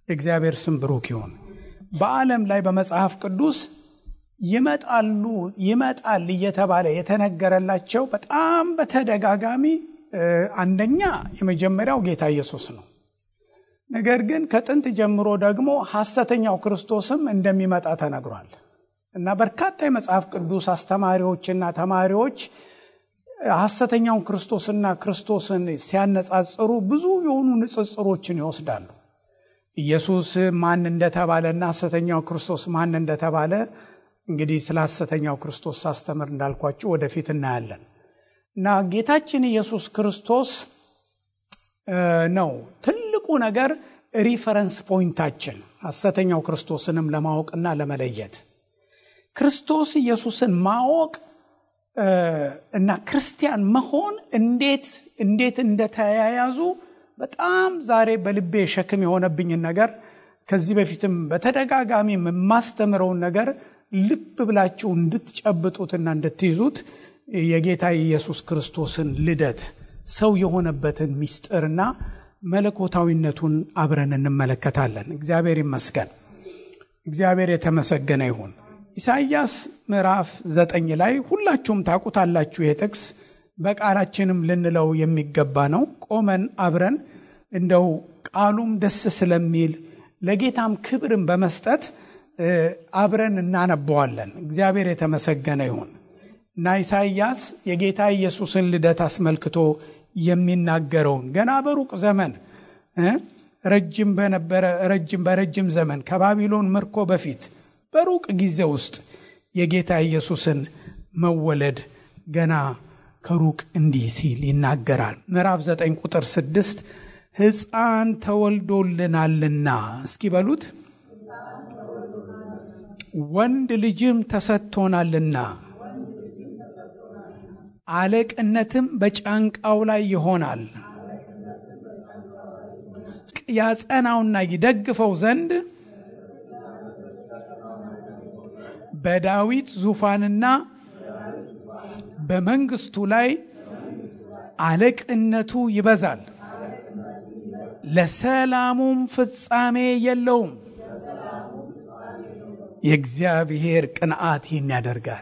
የእግዚአብሔር ስም ብሩክ ይሁን። በዓለም ላይ በመጽሐፍ ቅዱስ ይመጣሉ ይመጣል እየተባለ የተነገረላቸው በጣም በተደጋጋሚ አንደኛ የመጀመሪያው ጌታ ኢየሱስ ነው። ነገር ግን ከጥንት ጀምሮ ደግሞ ሐሰተኛው ክርስቶስም እንደሚመጣ ተነግሯል እና በርካታ የመጽሐፍ ቅዱስ አስተማሪዎችና ተማሪዎች ሐሰተኛውን ክርስቶስና ክርስቶስን ሲያነጻጽሩ ብዙ የሆኑ ንጽጽሮችን ይወስዳሉ። ኢየሱስ ማን እንደተባለና ሐሰተኛው ክርስቶስ ማን እንደተባለ እንግዲህ ስለ ሐሰተኛው ክርስቶስ ሳስተምር እንዳልኳችሁ ወደፊት እናያለን እና ጌታችን ኢየሱስ ክርስቶስ ነው ትልቁ ነገር ሪፈረንስ ፖይንታችን ሐሰተኛው ክርስቶስንም ለማወቅና ለመለየት ክርስቶስ ኢየሱስን ማወቅ እና ክርስቲያን መሆን እንዴት እንዴት እንደተያያዙ በጣም ዛሬ በልቤ ሸክም የሆነብኝን ነገር ከዚህ በፊትም በተደጋጋሚ የማስተምረውን ነገር ልብ ብላችሁ እንድትጨብጡትና እንድትይዙት የጌታ ኢየሱስ ክርስቶስን ልደት ሰው የሆነበትን ምስጢርና መለኮታዊነቱን አብረን እንመለከታለን። እግዚአብሔር ይመስገን። እግዚአብሔር የተመሰገነ ይሁን። ኢሳይያስ ምዕራፍ ዘጠኝ ላይ ሁላችሁም ታውቁታላችሁ። ይህ ጥቅስ በቃላችንም ልንለው የሚገባ ነው። ቆመን አብረን እንደው ቃሉም ደስ ስለሚል ለጌታም ክብርን በመስጠት አብረን እናነበዋለን። እግዚአብሔር የተመሰገነ ይሁን እና ኢሳይያስ የጌታ ኢየሱስን ልደት አስመልክቶ የሚናገረውን ገና በሩቅ ዘመን ረጅም በነበረ ረጅም በረጅም ዘመን ከባቢሎን ምርኮ በፊት በሩቅ ጊዜ ውስጥ የጌታ ኢየሱስን መወለድ ገና ከሩቅ እንዲህ ሲል ይናገራል። ምዕራፍ 9 ቁጥር 6 ሕፃን ተወልዶልናልና እስኪ በሉት ወንድ ልጅም ተሰጥቶናልና አለቅነትም በጫንቃው ላይ ይሆናል። ያጸናውና ይደግፈው ዘንድ በዳዊት ዙፋንና በመንግስቱ ላይ አለቅነቱ ይበዛል፣ ለሰላሙም ፍጻሜ የለውም። የእግዚአብሔር ቅንዓት ይህን ያደርጋል።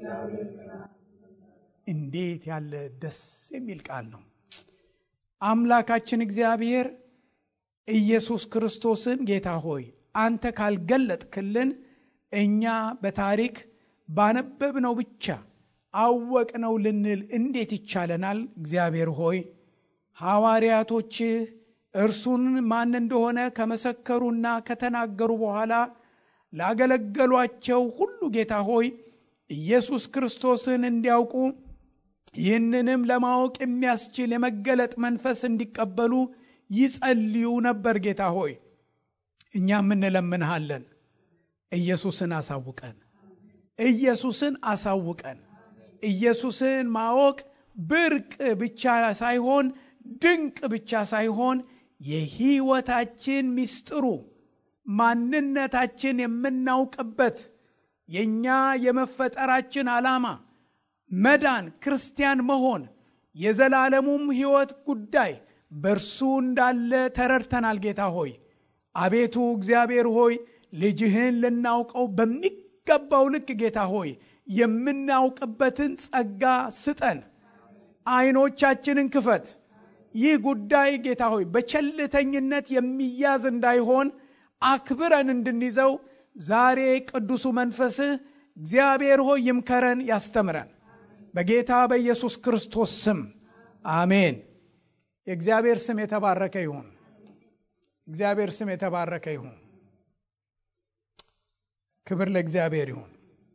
እንዴት ያለ ደስ የሚል ቃል ነው! አምላካችን እግዚአብሔር ኢየሱስ ክርስቶስን ጌታ ሆይ አንተ ካልገለጥክልን እኛ በታሪክ ባነበብነው ብቻ አወቅነው ልንል እንዴት ይቻለናል? እግዚአብሔር ሆይ ሐዋርያቶችህ እርሱን ማን እንደሆነ ከመሰከሩና ከተናገሩ በኋላ ላገለገሏቸው ሁሉ ጌታ ሆይ ኢየሱስ ክርስቶስን እንዲያውቁ ይህንንም ለማወቅ የሚያስችል የመገለጥ መንፈስ እንዲቀበሉ ይጸልዩ ነበር። ጌታ ሆይ እኛም እንለምንሃለን፣ ኢየሱስን አሳውቀን፣ ኢየሱስን አሳውቀን። ኢየሱስን ማወቅ ብርቅ ብቻ ሳይሆን ድንቅ ብቻ ሳይሆን የሕይወታችን ምስጢሩ ማንነታችን የምናውቅበት የእኛ የመፈጠራችን ዓላማ መዳን፣ ክርስቲያን መሆን፣ የዘላለሙም ሕይወት ጉዳይ በእርሱ እንዳለ ተረድተናል። ጌታ ሆይ አቤቱ እግዚአብሔር ሆይ ልጅህን ልናውቀው በሚገባው ልክ ጌታ ሆይ የምናውቅበትን ጸጋ ስጠን። አይኖቻችንን ክፈት። ይህ ጉዳይ ጌታ ሆይ በቸልተኝነት የሚያዝ እንዳይሆን አክብረን እንድንይዘው ዛሬ ቅዱሱ መንፈስህ እግዚአብሔር ሆይ ይምከረን፣ ያስተምረን። በጌታ በኢየሱስ ክርስቶስ ስም አሜን። የእግዚአብሔር ስም የተባረከ ይሁን። እግዚአብሔር ስም የተባረከ ይሁን። ክብር ለእግዚአብሔር ይሁን።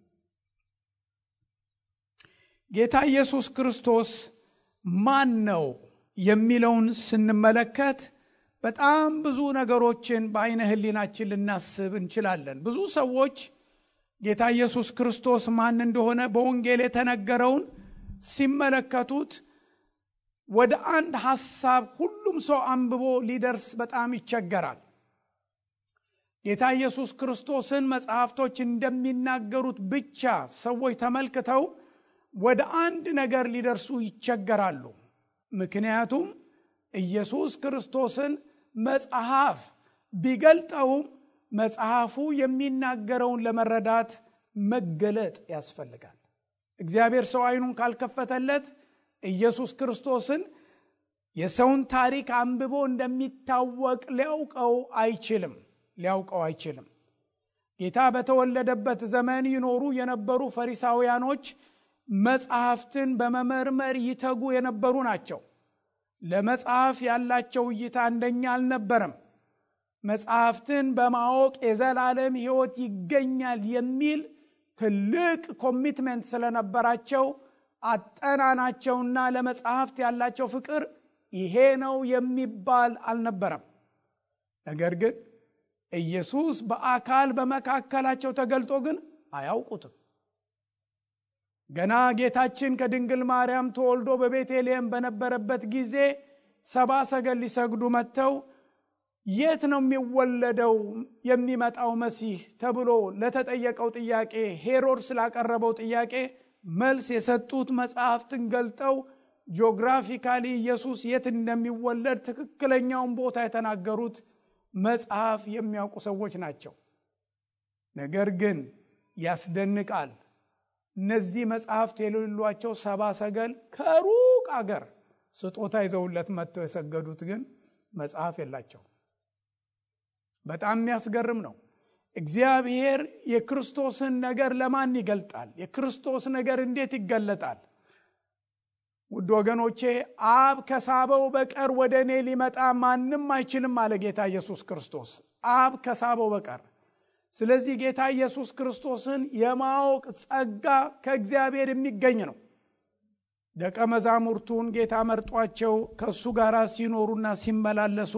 ጌታ ኢየሱስ ክርስቶስ ማን ነው የሚለውን ስንመለከት በጣም ብዙ ነገሮችን በአይነ ህሊናችን ልናስብ እንችላለን። ብዙ ሰዎች ጌታ ኢየሱስ ክርስቶስ ማን እንደሆነ በወንጌል የተነገረውን ሲመለከቱት ወደ አንድ ሐሳብ ሁሉም ሰው አንብቦ ሊደርስ በጣም ይቸገራል። ጌታ ኢየሱስ ክርስቶስን መጽሐፍቶች እንደሚናገሩት ብቻ ሰዎች ተመልክተው ወደ አንድ ነገር ሊደርሱ ይቸገራሉ። ምክንያቱም ኢየሱስ ክርስቶስን መጽሐፍ ቢገልጠውም መጽሐፉ የሚናገረውን ለመረዳት መገለጥ ያስፈልጋል። እግዚአብሔር ሰው አይኑን ካልከፈተለት ኢየሱስ ክርስቶስን የሰውን ታሪክ አንብቦ እንደሚታወቅ ሊያውቀው አይችልም ሊያውቀው አይችልም። ጌታ በተወለደበት ዘመን ይኖሩ የነበሩ ፈሪሳውያኖች መጽሐፍትን በመመርመር ይተጉ የነበሩ ናቸው። ለመጽሐፍ ያላቸው እይታ አንደኛ አልነበረም። መጽሐፍትን በማወቅ የዘላለም ሕይወት ይገኛል የሚል ትልቅ ኮሚትመንት ስለነበራቸው አጠናናቸውና ለመጽሐፍት ያላቸው ፍቅር ይሄ ነው የሚባል አልነበረም። ነገር ግን ኢየሱስ በአካል በመካከላቸው ተገልጦ ግን አያውቁትም። ገና ጌታችን ከድንግል ማርያም ተወልዶ በቤተልሔም በነበረበት ጊዜ ሰባ ሰገል ሊሰግዱ መጥተው የት ነው የሚወለደው የሚመጣው መሲህ ተብሎ ለተጠየቀው ጥያቄ ሄሮድስ ላቀረበው ጥያቄ መልስ የሰጡት መጽሐፍትን ገልጠው ጂኦግራፊካሊ ኢየሱስ የት እንደሚወለድ ትክክለኛውን ቦታ የተናገሩት መጽሐፍ የሚያውቁ ሰዎች ናቸው። ነገር ግን ያስደንቃል። እነዚህ መጽሐፍት የሌሏቸው ሰባ ሰገል ከሩቅ አገር ስጦታ ይዘውለት መጥተው የሰገዱት ግን መጽሐፍ የላቸው። በጣም የሚያስገርም ነው። እግዚአብሔር የክርስቶስን ነገር ለማን ይገልጣል? የክርስቶስ ነገር እንዴት ይገለጣል? ውድ ወገኖቼ አብ ከሳበው በቀር ወደ እኔ ሊመጣ ማንም አይችልም አለ ጌታ ኢየሱስ ክርስቶስ። አብ ከሳበው በቀር ስለዚህ ጌታ ኢየሱስ ክርስቶስን የማወቅ ጸጋ ከእግዚአብሔር የሚገኝ ነው። ደቀ መዛሙርቱን ጌታ መርጧቸው ከእሱ ጋር ሲኖሩና ሲመላለሱ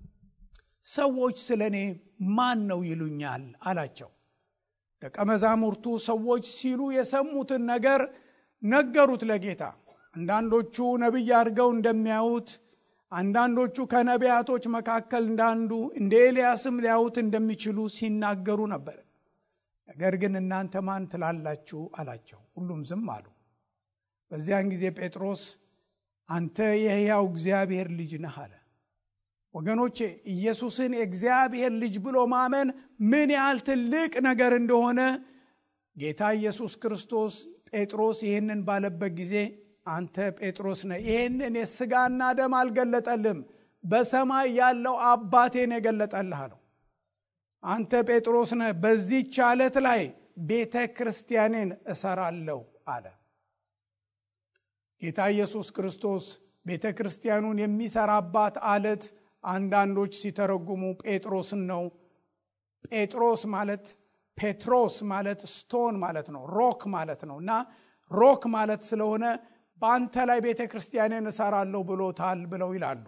ሰዎች ስለ እኔ ማን ነው ይሉኛል አላቸው። ደቀ መዛሙርቱ ሰዎች ሲሉ የሰሙትን ነገር ነገሩት ለጌታ። አንዳንዶቹ ነቢይ አድርገው እንደሚያዩት፣ አንዳንዶቹ ከነቢያቶች መካከል እንዳንዱ እንደ ኤልያስም ሊያዩት እንደሚችሉ ሲናገሩ ነበር። ነገር ግን እናንተ ማን ትላላችሁ አላቸው። ሁሉም ዝም አሉ። በዚያን ጊዜ ጴጥሮስ አንተ የሕያው እግዚአብሔር ልጅ ነህ አለ። ወገኖቼ ኢየሱስን የእግዚአብሔር ልጅ ብሎ ማመን ምን ያህል ትልቅ ነገር እንደሆነ ጌታ ኢየሱስ ክርስቶስ ጴጥሮስ ይህንን ባለበት ጊዜ አንተ ጴጥሮስ ነህ፣ ይህንን የሥጋና ደም አልገለጠልም፣ በሰማይ ያለው አባቴን የገለጠልህ አለው። አንተ ጴጥሮስ ነህ፣ በዚህች ዓለት ላይ ቤተ ክርስቲያኔን እሰራለሁ አለ። ጌታ ኢየሱስ ክርስቶስ ቤተ ክርስቲያኑን የሚሰራባት አለት አንዳንዶች ሲተረጉሙ ጴጥሮስን ነው። ጴጥሮስ ማለት ፔትሮስ ማለት ስቶን ማለት ነው፣ ሮክ ማለት ነው እና ሮክ ማለት ስለሆነ በአንተ ላይ ቤተ ክርስቲያንን እሰራለሁ ብሎታል ብለው ይላሉ።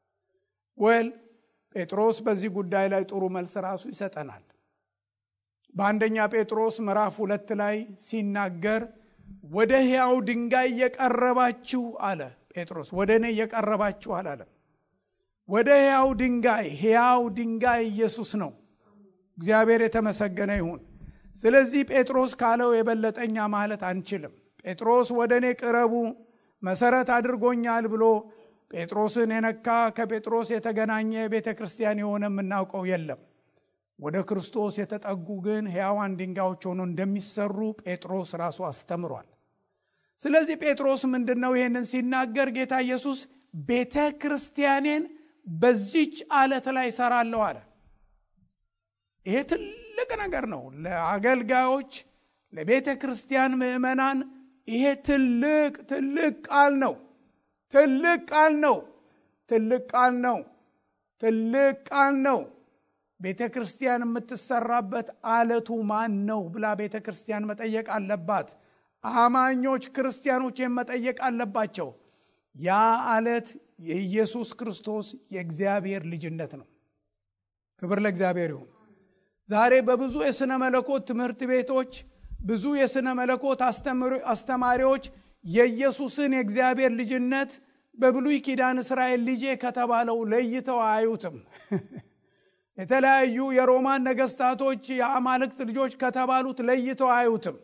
ወል ጴጥሮስ በዚህ ጉዳይ ላይ ጥሩ መልስ ራሱ ይሰጠናል። በአንደኛ ጴጥሮስ ምዕራፍ ሁለት ላይ ሲናገር ወደ ሕያው ድንጋይ እየቀረባችሁ አለ ጴጥሮስ። ወደ እኔ እየቀረባችሁ አላለም። ወደ ሕያው ድንጋይ ሕያው ድንጋይ ኢየሱስ ነው። እግዚአብሔር የተመሰገነ ይሁን። ስለዚህ ጴጥሮስ ካለው የበለጠኛ ማለት አንችልም። ጴጥሮስ ወደ እኔ ቅረቡ መሰረት አድርጎኛል ብሎ ጴጥሮስን የነካ ከጴጥሮስ የተገናኘ ቤተ ክርስቲያን የሆነ የምናውቀው የለም። ወደ ክርስቶስ የተጠጉ ግን ሕያዋን ድንጋዮች ሆኖ እንደሚሰሩ ጴጥሮስ ራሱ አስተምሯል። ስለዚህ ጴጥሮስ ምንድን ነው ይህንን ሲናገር ጌታ ኢየሱስ ቤተ ክርስቲያኔን በዚች አለት ላይ እሰራለሁ አለ። ይሄ ትልቅ ነገር ነው ለአገልጋዮች፣ ለቤተ ክርስቲያን ምዕመናን። ይሄ ትልቅ ትልቅ ቃል ነው። ትልቅ ቃል ነው። ትልቅ ቃል ነው። ትልቅ ቃል ነው። ቤተ ክርስቲያን የምትሰራበት አለቱ ማን ነው ብላ ቤተ ክርስቲያን መጠየቅ አለባት። አማኞች ክርስቲያኖችን መጠየቅ አለባቸው። ያ አለት የኢየሱስ ክርስቶስ የእግዚአብሔር ልጅነት ነው። ክብር ለእግዚአብሔር ይሁን። ዛሬ በብዙ የሥነ መለኮት ትምህርት ቤቶች ብዙ የሥነ መለኮት አስተማሪዎች የኢየሱስን የእግዚአብሔር ልጅነት በብሉይ ኪዳን እስራኤል ልጄ ከተባለው ለይተው አያዩትም። የተለያዩ የሮማን ነገስታቶች የአማልክት ልጆች ከተባሉት ለይተው አያዩትም።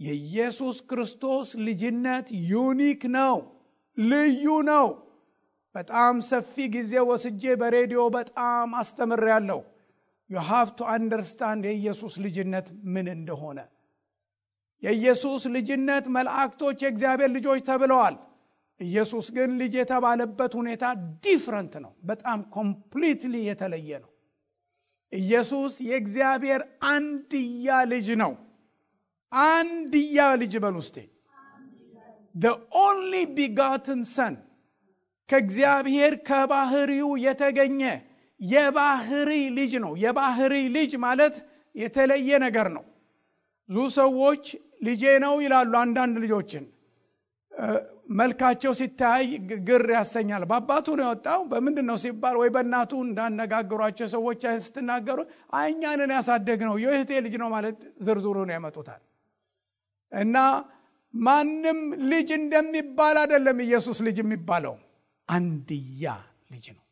የኢየሱስ ክርስቶስ ልጅነት ዩኒክ ነው፣ ልዩ ነው። በጣም ሰፊ ጊዜ ወስጄ በሬዲዮ በጣም አስተምሬያለሁ። ዩ ሃቭ ቱ አንደርስታንድ የኢየሱስ ልጅነት ምን እንደሆነ። የኢየሱስ ልጅነት መላእክቶች የእግዚአብሔር ልጆች ተብለዋል። ኢየሱስ ግን ልጅ የተባለበት ሁኔታ ዲፍረንት ነው። በጣም ኮምፕሊትሊ የተለየ ነው። ኢየሱስ የእግዚአብሔር አንድያ ልጅ ነው። አንድያ ልጅ በል ውስጤ ኦንሊ ቢጋትን ሰን ከእግዚአብሔር ከባህሪው የተገኘ የባህሪ ልጅ ነው። የባህሪ ልጅ ማለት የተለየ ነገር ነው። ብዙ ሰዎች ልጄ ነው ይላሉ። አንዳንድ ልጆችን መልካቸው ሲታይ ግር ያሰኛል። በአባቱ ነው የወጣው በምንድን ነው ሲባል ወይ በእናቱ እንዳነጋገሯቸው ሰዎች ስትናገሩ እኛንን ያሳደግ ነው የእህቴ ልጅ ነው ማለት ዝርዝሩን ያመጡታል። እና ማንም ልጅ እንደሚባል አይደለም ኢየሱስ ልጅ የሚባለው አንድያ ልጅ ነው።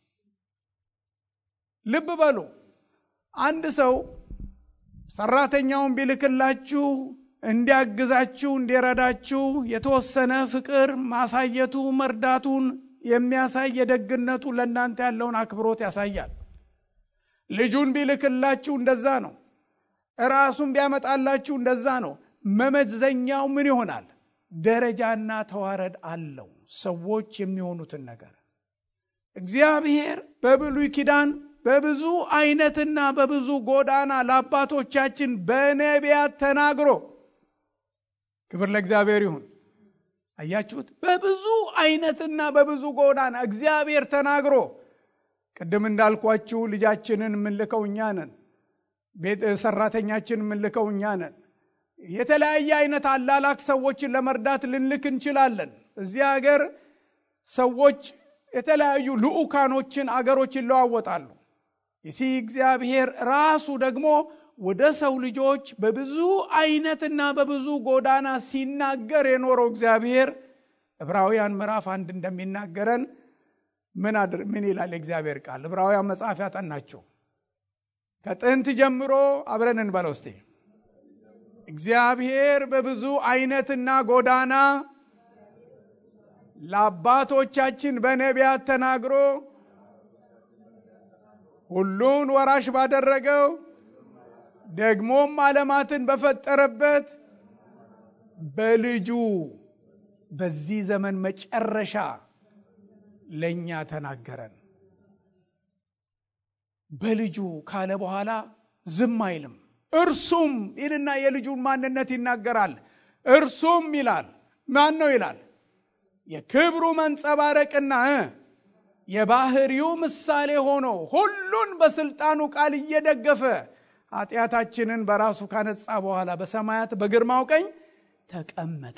ልብ በሉ። አንድ ሰው ሰራተኛውን ቢልክላችሁ እንዲያግዛችሁ እንዲረዳችሁ የተወሰነ ፍቅር ማሳየቱ መርዳቱን የሚያሳይ የደግነቱ ለእናንተ ያለውን አክብሮት ያሳያል። ልጁን ቢልክላችሁ እንደዛ ነው። ራሱን ቢያመጣላችሁ እንደዛ ነው። መመዘኛው ምን ይሆናል? ደረጃና ተዋረድ አለው። ሰዎች የሚሆኑትን ነገር እግዚአብሔር በብሉይ ኪዳን በብዙ አይነትና በብዙ ጎዳና ለአባቶቻችን በነቢያት ተናግሮ ክብር ለእግዚአብሔር ይሁን። አያችሁት? በብዙ አይነትና በብዙ ጎዳና እግዚአብሔር ተናግሮ ቅድም እንዳልኳችሁ ልጃችንን የምንልከው እኛ ነን። ቤት ሰራተኛችን የምንልከው እኛ ነን። የተለያየ አይነት አላላክ ሰዎችን ለመርዳት ልንልክ እንችላለን። እዚህ ሀገር ሰዎች የተለያዩ ልዑካኖችን አገሮች ይለዋወጣሉ። ይሲ እግዚአብሔር ራሱ ደግሞ ወደ ሰው ልጆች በብዙ አይነትና በብዙ ጎዳና ሲናገር የኖረው እግዚአብሔር ዕብራውያን ምዕራፍ አንድ እንደሚናገረን ምን አድር ምን ይላል የእግዚአብሔር ቃል? ዕብራውያን መጽሐፍ ያጠናቸው ከጥንት ጀምሮ አብረን እንበለው እስቲ። እግዚአብሔር በብዙ አይነትና ጎዳና ለአባቶቻችን በነቢያት ተናግሮ ሁሉን ወራሽ ባደረገው ደግሞም ዓለማትን በፈጠረበት በልጁ በዚህ ዘመን መጨረሻ ለእኛ ተናገረን። በልጁ ካለ በኋላ ዝም አይልም። እርሱም ይልና የልጁን ማንነት ይናገራል። እርሱም ይላል ማን ነው ይላል? የክብሩ መንጸባረቅና የባህሪው ምሳሌ ሆኖ ሁሉን በስልጣኑ ቃል እየደገፈ ኃጢአታችንን በራሱ ካነጻ በኋላ በሰማያት በግርማው ቀኝ ተቀመጠ።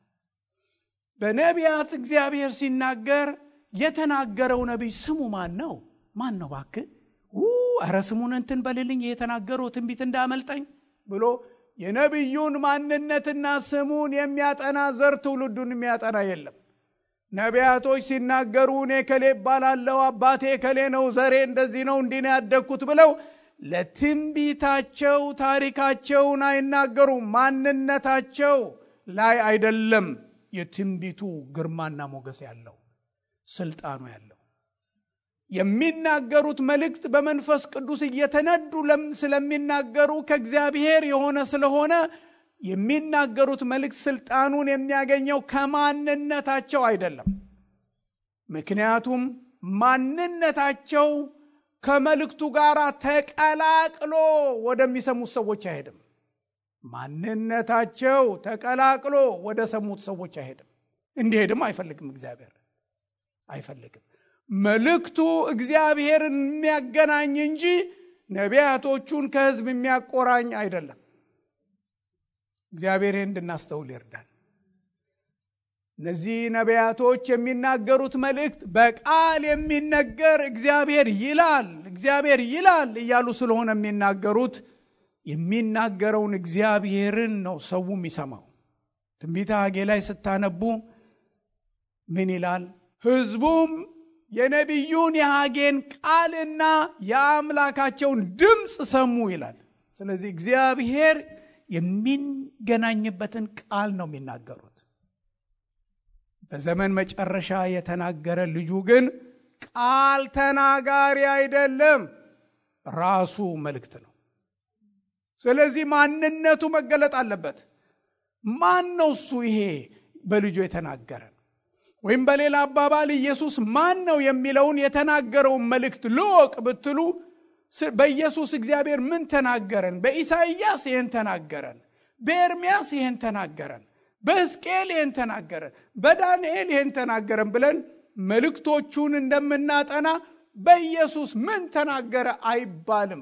በነቢያት እግዚአብሔር ሲናገር የተናገረው ነቢይ ስሙ ማን ነው? ማን ነው ባክህ? ኧረ ስሙን እንትን በልልኝ የተናገረው ትንቢት እንዳመልጠኝ ብሎ የነቢዩን ማንነትና ስሙን የሚያጠና ዘር ትውልዱን የሚያጠና የለም። ነቢያቶች ሲናገሩ እኔ ከሌ እባላለሁ፣ አባቴ ከሌ ነው፣ ዘሬ እንደዚህ ነው፣ እንዲህ ነው ያደግኩት ብለው ለትንቢታቸው ታሪካቸውን አይናገሩም። ማንነታቸው ላይ አይደለም የትንቢቱ ግርማና ሞገስ ያለው ስልጣኑ ያለው የሚናገሩት መልእክት በመንፈስ ቅዱስ እየተነዱ ስለሚናገሩ ከእግዚአብሔር የሆነ ስለሆነ የሚናገሩት መልእክት ስልጣኑን የሚያገኘው ከማንነታቸው አይደለም። ምክንያቱም ማንነታቸው ከመልእክቱ ጋር ተቀላቅሎ ወደሚሰሙት ሰዎች አይሄድም። ማንነታቸው ተቀላቅሎ ወደ ሰሙት ሰዎች አይሄድም። እንዲሄድም አይፈልግም። እግዚአብሔር አይፈልግም። መልእክቱ እግዚአብሔርን የሚያገናኝ እንጂ ነቢያቶቹን ከሕዝብ የሚያቆራኝ አይደለም። እግዚአብሔር እንድናስተውል ይርዳል። እነዚህ ነቢያቶች የሚናገሩት መልእክት በቃል የሚነገር እግዚአብሔር ይላል እግዚአብሔር ይላል እያሉ ስለሆነ የሚናገሩት የሚናገረውን እግዚአብሔርን ነው ሰው የሚሰማው። ትንቢተ ሐጌ ላይ ስታነቡ ምን ይላል? ሕዝቡም የነቢዩን የሐጌን ቃልና የአምላካቸውን ድምፅ ሰሙ ይላል። ስለዚህ እግዚአብሔር የሚገናኝበትን ቃል ነው የሚናገሩት። በዘመን መጨረሻ የተናገረ ልጁ ግን ቃል ተናጋሪ አይደለም፣ ራሱ መልእክት ነው። ስለዚህ ማንነቱ መገለጥ አለበት። ማን ነው እሱ? ይሄ በልጁ የተናገረን ወይም በሌላ አባባል ኢየሱስ ማን ነው የሚለውን የተናገረውን መልእክት ልወቅ ብትሉ በኢየሱስ እግዚአብሔር ምን ተናገረን? በኢሳይያስ ይህን ተናገረን፣ በኤርሚያስ ይህን ተናገረን፣ በሕዝቅኤል ይህን ተናገረን፣ በዳንኤል ይህን ተናገረን ብለን መልእክቶቹን እንደምናጠና በኢየሱስ ምን ተናገረ አይባልም።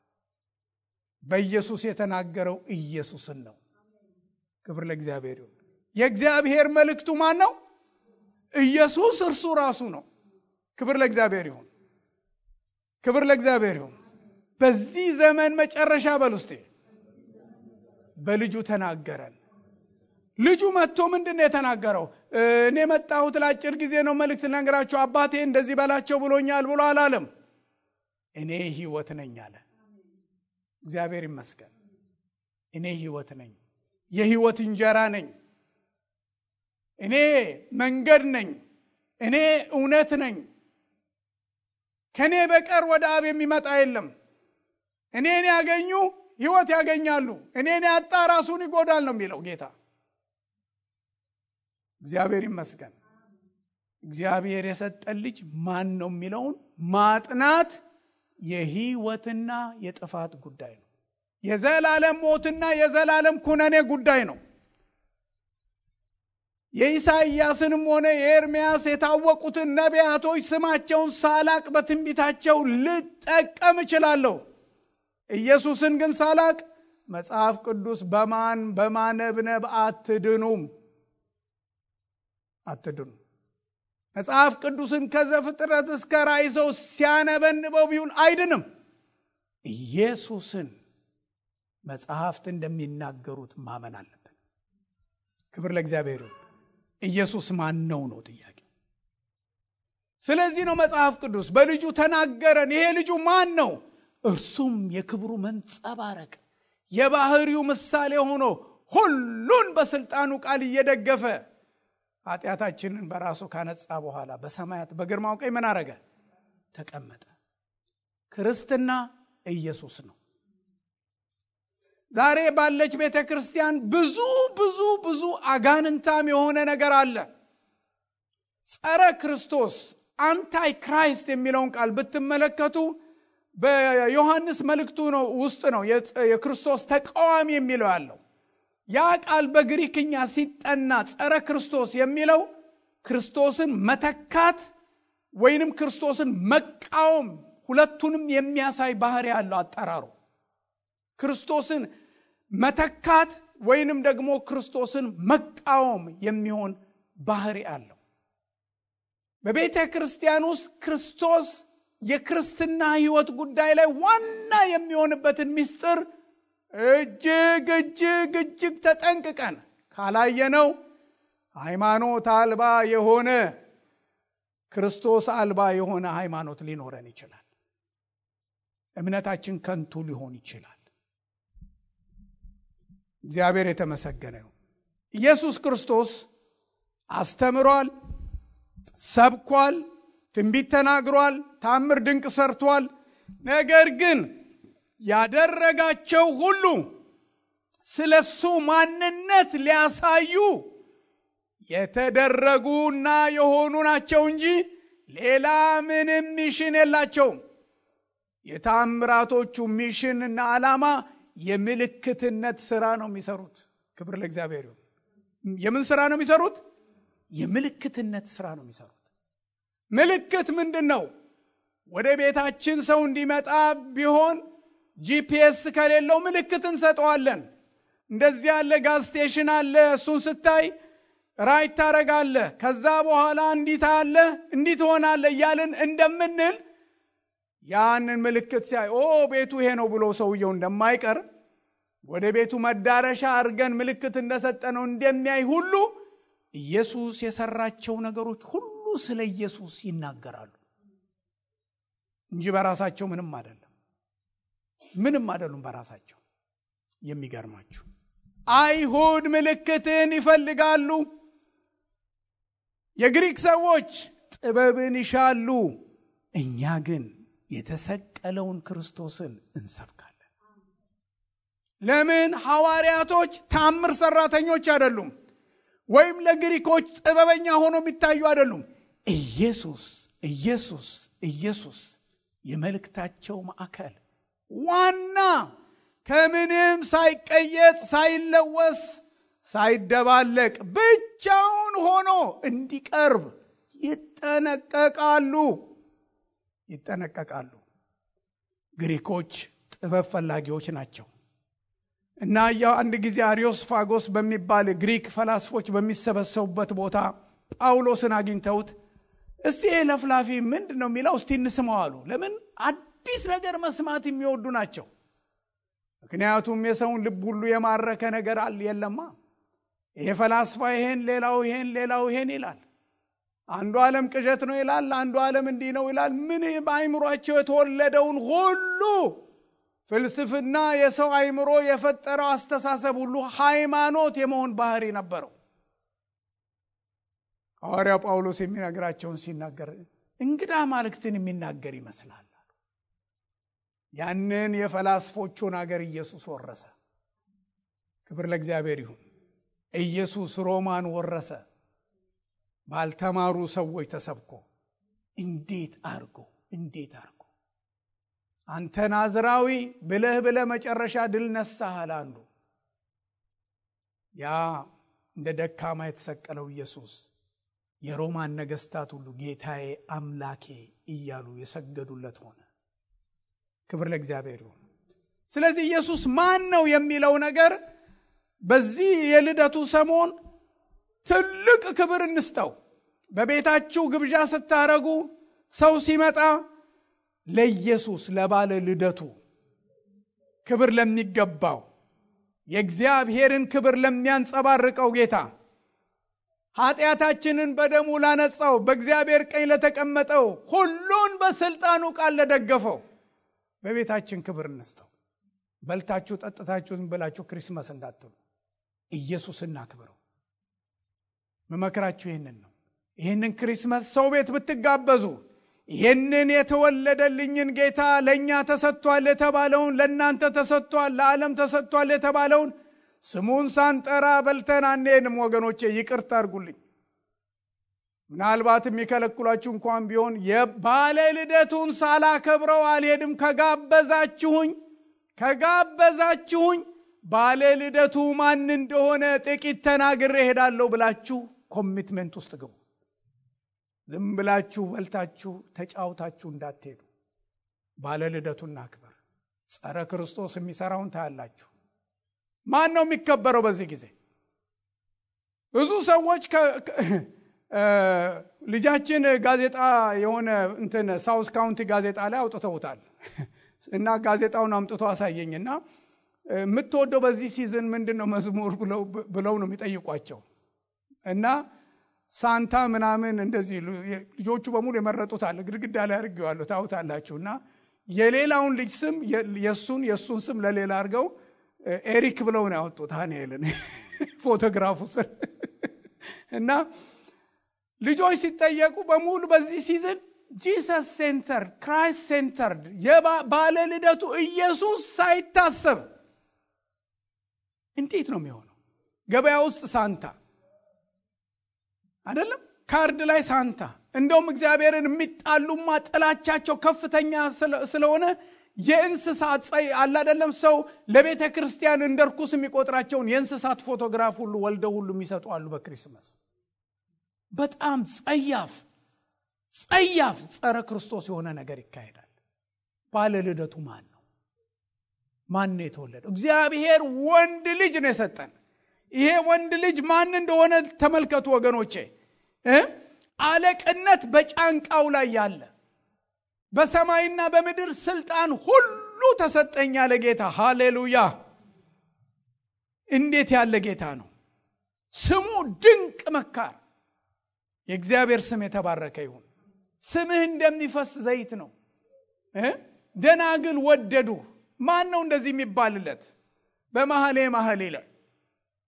በኢየሱስ የተናገረው ኢየሱስን ነው። ክብር ለእግዚአብሔር ይሁን። የእግዚአብሔር መልእክቱ ማን ነው? ኢየሱስ እርሱ ራሱ ነው። ክብር ለእግዚአብሔር ይሁን። ክብር ለእግዚአብሔር ይሁን። በዚህ ዘመን መጨረሻ በል ውስጤ በልጁ ተናገረን። ልጁ መጥቶ ምንድን ነው የተናገረው? እኔ መጣሁት ለአጭር ጊዜ ነው መልእክት ልነግራቸው፣ አባቴ እንደዚህ በላቸው ብሎኛል ብሎ አላለም። እኔ ሕይወት ነኝ አለ። እግዚአብሔር ይመስገን። እኔ ሕይወት ነኝ፣ የሕይወት እንጀራ ነኝ፣ እኔ መንገድ ነኝ፣ እኔ እውነት ነኝ። ከእኔ በቀር ወደ አብ የሚመጣ የለም። እኔን ያገኙ ሕይወት ያገኛሉ፣ እኔን ያጣ ራሱን ይጎዳል ነው የሚለው ጌታ። እግዚአብሔር ይመስገን። እግዚአብሔር የሰጠን ልጅ ማን ነው የሚለውን ማጥናት የህይወትና የጥፋት ጉዳይ ነው። የዘላለም ሞትና የዘላለም ኩነኔ ጉዳይ ነው። የኢሳይያስንም ሆነ የኤርምያስ የታወቁትን ነቢያቶች ስማቸውን ሳላቅ በትንቢታቸው ልጠቀም እችላለሁ። ኢየሱስን ግን ሳላቅ መጽሐፍ ቅዱስ በማን በማነብነብ አትድኑም አትድኑ። መጽሐፍ ቅዱስን ከዘፍጥረት እስከ ራእይ ሰው ሲያነበንበው ቢውል አይድንም። ኢየሱስን መጽሐፍት እንደሚናገሩት ማመን አለብን። ክብር ለእግዚአብሔር ይሁን። ኢየሱስ ማን ነው ነው ጥያቄው። ስለዚህ ነው መጽሐፍ ቅዱስ በልጁ ተናገረን። ይሄ ልጁ ማን ነው? እርሱም የክብሩ መንጸባረቅ የባህሪው ምሳሌ ሆኖ ሁሉን በስልጣኑ ቃል እየደገፈ ኃጢአታችንን በራሱ ካነጻ በኋላ በሰማያት በግርማው ቀኝ ምን አረገ? ተቀመጠ። ክርስትና ኢየሱስ ነው። ዛሬ ባለች ቤተ ክርስቲያን ብዙ ብዙ ብዙ አጋንንታም የሆነ ነገር አለ። ጸረ ክርስቶስ አንታይ ክራይስት የሚለውን ቃል ብትመለከቱ በዮሐንስ መልእክቱ ነው ውስጥ ነው የክርስቶስ ተቃዋሚ የሚለው ያለው ያ ቃል በግሪክኛ ሲጠና ጸረ ክርስቶስ የሚለው ክርስቶስን መተካት ወይንም ክርስቶስን መቃወም ሁለቱንም የሚያሳይ ባህሪ ያለው አጠራሩ ክርስቶስን መተካት ወይንም ደግሞ ክርስቶስን መቃወም የሚሆን ባህሪ አለው። በቤተ ክርስቲያን ውስጥ ክርስቶስ የክርስትና ሕይወት ጉዳይ ላይ ዋና የሚሆንበትን ምስጢር እጅግ እጅግ እጅግ ተጠንቅቀን ካላየነው ሃይማኖት አልባ የሆነ ክርስቶስ አልባ የሆነ ሃይማኖት ሊኖረን ይችላል። እምነታችን ከንቱ ሊሆን ይችላል። እግዚአብሔር የተመሰገነ ነው። ኢየሱስ ክርስቶስ አስተምሯል፣ ሰብኳል፣ ትንቢት ተናግሯል፣ ታምር ድንቅ ሰርቷል። ነገር ግን ያደረጋቸው ሁሉ ስለ እሱ ማንነት ሊያሳዩ የተደረጉና የሆኑ ናቸው እንጂ ሌላ ምንም ሚሽን የላቸውም። የታምራቶቹ ሚሽን እና ዓላማ የምልክትነት ስራ ነው የሚሰሩት። ክብር ለእግዚአብሔር ይሁን። የምን ስራ ነው የሚሰሩት? የምልክትነት ስራ ነው የሚሰሩት። ምልክት ምንድን ነው? ወደ ቤታችን ሰው እንዲመጣ ቢሆን ጂፒኤስ ከሌለው ምልክት እንሰጠዋለን። እንደዚህ ያለ ጋዝ ስቴሽን አለ። እሱን ስታይ ራይት ታረጋለህ። ከዛ በኋላ እንዲት አለ እንዲት ትሆናለህ እያልን እንደምንል ያንን ምልክት ሲያይ ኦ ቤቱ ይሄ ነው ብሎ ሰውየው እንደማይቀር ወደ ቤቱ መዳረሻ አድርገን ምልክት እንደሰጠነው እንደሚያይ ሁሉ ኢየሱስ የሰራቸው ነገሮች ሁሉ ስለ ኢየሱስ ይናገራሉ እንጂ በራሳቸው ምንም አይደለም። ምንም አይደሉም በራሳቸው። የሚገርማችሁ አይሁድ ምልክትን ይፈልጋሉ። የግሪክ ሰዎች ጥበብን ይሻሉ፣ እኛ ግን የተሰቀለውን ክርስቶስን እንሰብካለን። ለምን? ሐዋርያቶች ታምር ሰራተኞች አይደሉም፣ ወይም ለግሪኮች ጥበበኛ ሆኖ የሚታዩ አይደሉም። ኢየሱስ ኢየሱስ ኢየሱስ የመልእክታቸው ማዕከል ዋና ከምንም ሳይቀየጥ ሳይለወስ ሳይደባለቅ ብቻውን ሆኖ እንዲቀርብ ይጠነቀቃሉ ይጠነቀቃሉ። ግሪኮች ጥበብ ፈላጊዎች ናቸው እና ያው አንድ ጊዜ አሪዮስፋጎስ በሚባል ግሪክ ፈላስፎች በሚሰበሰቡበት ቦታ ጳውሎስን አግኝተውት እስቲ ይህ ለፍላፊ ምንድን ነው የሚለው እስቲ እንስማው አሉ። ለምን አዲስ ነገር መስማት የሚወዱ ናቸው። ምክንያቱም የሰውን ልብ ሁሉ የማረከ ነገር አለ የለማ። ይሄ ፈላስፋ ይሄን ሌላው ይሄን ሌላው ይሄን ይላል። አንዱ ዓለም ቅዠት ነው ይላል፣ አንዱ ዓለም እንዲህ ነው ይላል። ምን በአይምሯቸው የተወለደውን ሁሉ ፍልስፍና፣ የሰው አይምሮ የፈጠረው አስተሳሰብ ሁሉ ሃይማኖት የመሆን ባህሪ ነበረው። ሐዋርያው ጳውሎስ የሚነግራቸውን ሲናገር እንግዳ ማልክትን የሚናገር ይመስላል። ያንን የፈላስፎቹን አገር ኢየሱስ ወረሰ። ክብር ለእግዚአብሔር ይሁን። ኢየሱስ ሮማን ወረሰ። ባልተማሩ ሰዎች ተሰብኮ እንዴት አርጎ እንዴት አርጎ አንተ ናዝራዊ ብለህ ብለህ መጨረሻ ድል ነሳሃል። አንዱ ያ እንደ ደካማ የተሰቀለው ኢየሱስ የሮማን ነገስታት ሁሉ ጌታዬ አምላኬ እያሉ የሰገዱለት ሆነ። ክብር ለእግዚአብሔር ይሁን። ስለዚህ ኢየሱስ ማን ነው የሚለው ነገር በዚህ የልደቱ ሰሞን ትልቅ ክብር እንስጠው። በቤታችሁ ግብዣ ስታረጉ ሰው ሲመጣ ለኢየሱስ ለባለ ልደቱ ክብር ለሚገባው የእግዚአብሔርን ክብር ለሚያንጸባርቀው ጌታ ኃጢአታችንን በደሙ ላነጻው በእግዚአብሔር ቀኝ ለተቀመጠው ሁሉን በስልጣኑ ቃል ለደገፈው በቤታችን ክብር እንስጠው። በልታችሁ ጠጥታችሁ ዝም ብላችሁ ክሪስመስ እንዳትሉ፣ ኢየሱስ እናክብረው። መመክራችሁ ይህንን ነው። ይህንን ክሪስመስ ሰው ቤት ብትጋበዙ ይህንን የተወለደልኝን ጌታ ለእኛ ተሰጥቷል የተባለውን ለእናንተ ተሰጥቷል፣ ለዓለም ተሰጥቷል የተባለውን ስሙን ሳንጠራ በልተን አንሄድም። ወገኖቼ ይቅርታ አድርጉልኝ። ምናልባት የሚከለክሏችሁ እንኳን ቢሆን የባለ ልደቱን ሳላከብረው አልሄድም። ከጋበዛችሁኝ ከጋበዛችሁኝ ባለ ልደቱ ማን እንደሆነ ጥቂት ተናግሬ እሄዳለሁ ብላችሁ ኮሚትመንት ውስጥ ግቡ። ዝም ብላችሁ በልታችሁ ተጫውታችሁ እንዳትሄዱ። ባለ ልደቱን እናክበር። ጸረ ክርስቶስ የሚሰራውን ታያላችሁ። ማን ነው የሚከበረው በዚህ ጊዜ? ብዙ ሰዎች ልጃችን ጋዜጣ የሆነ እንትን ሳውስ ካውንቲ ጋዜጣ ላይ አውጥተውታል እና ጋዜጣውን አምጥቶ አሳየኝ እና የምትወደው በዚህ ሲዝን ምንድን ነው መዝሙር ብለው ነው የሚጠይቋቸው እና ሳንታ ምናምን እንደዚህ ልጆቹ በሙሉ የመረጡት አለ ግድግዳ ላይ አድርጌዋለሁ ታውታላችሁ እና የሌላውን ልጅ ስም የእሱን የእሱን ስም ለሌላ አድርገው ኤሪክ ብለው ነው ያወጡት ሀኒኤልን ፎቶግራፉ ስር እና ልጆች ሲጠየቁ በሙሉ በዚህ ሲዝን ጂሰስ ሴንተርድ ክራይስት ሴንተርድ ባለ ልደቱ ኢየሱስ ሳይታሰብ እንዴት ነው የሚሆነው? ገበያ ውስጥ ሳንታ አይደለም፣ ካርድ ላይ ሳንታ። እንደውም እግዚአብሔርን የሚጣሉማ ጥላቻቸው ከፍተኛ ስለሆነ የእንስሳት ጸይ አለ አይደለም። ሰው ለቤተ ክርስቲያን እንደ ርኩስ የሚቆጥራቸውን የእንስሳት ፎቶግራፍ ሁሉ ወልደው ሁሉ የሚሰጡ አሉ በክሪስመስ። በጣም ጸያፍ ጸያፍ ጸረ ክርስቶስ የሆነ ነገር ይካሄዳል። ባለ ልደቱ ማን ነው? ማን ነው የተወለደው? እግዚአብሔር ወንድ ልጅ ነው የሰጠን። ይሄ ወንድ ልጅ ማን እንደሆነ ተመልከቱ ወገኖቼ። አለቅነት በጫንቃው ላይ ያለ በሰማይና በምድር ስልጣን ሁሉ ተሰጠኝ ያለ ጌታ። ሃሌሉያ! እንዴት ያለ ጌታ ነው! ስሙ ድንቅ መካር። የእግዚአብሔር ስም የተባረከ ይሁን። ስምህ እንደሚፈስ ዘይት ነው። ደናግል ወደዱ። ማን ነው እንደዚህ የሚባልለት? በመሐሌ መሐሌ ላይ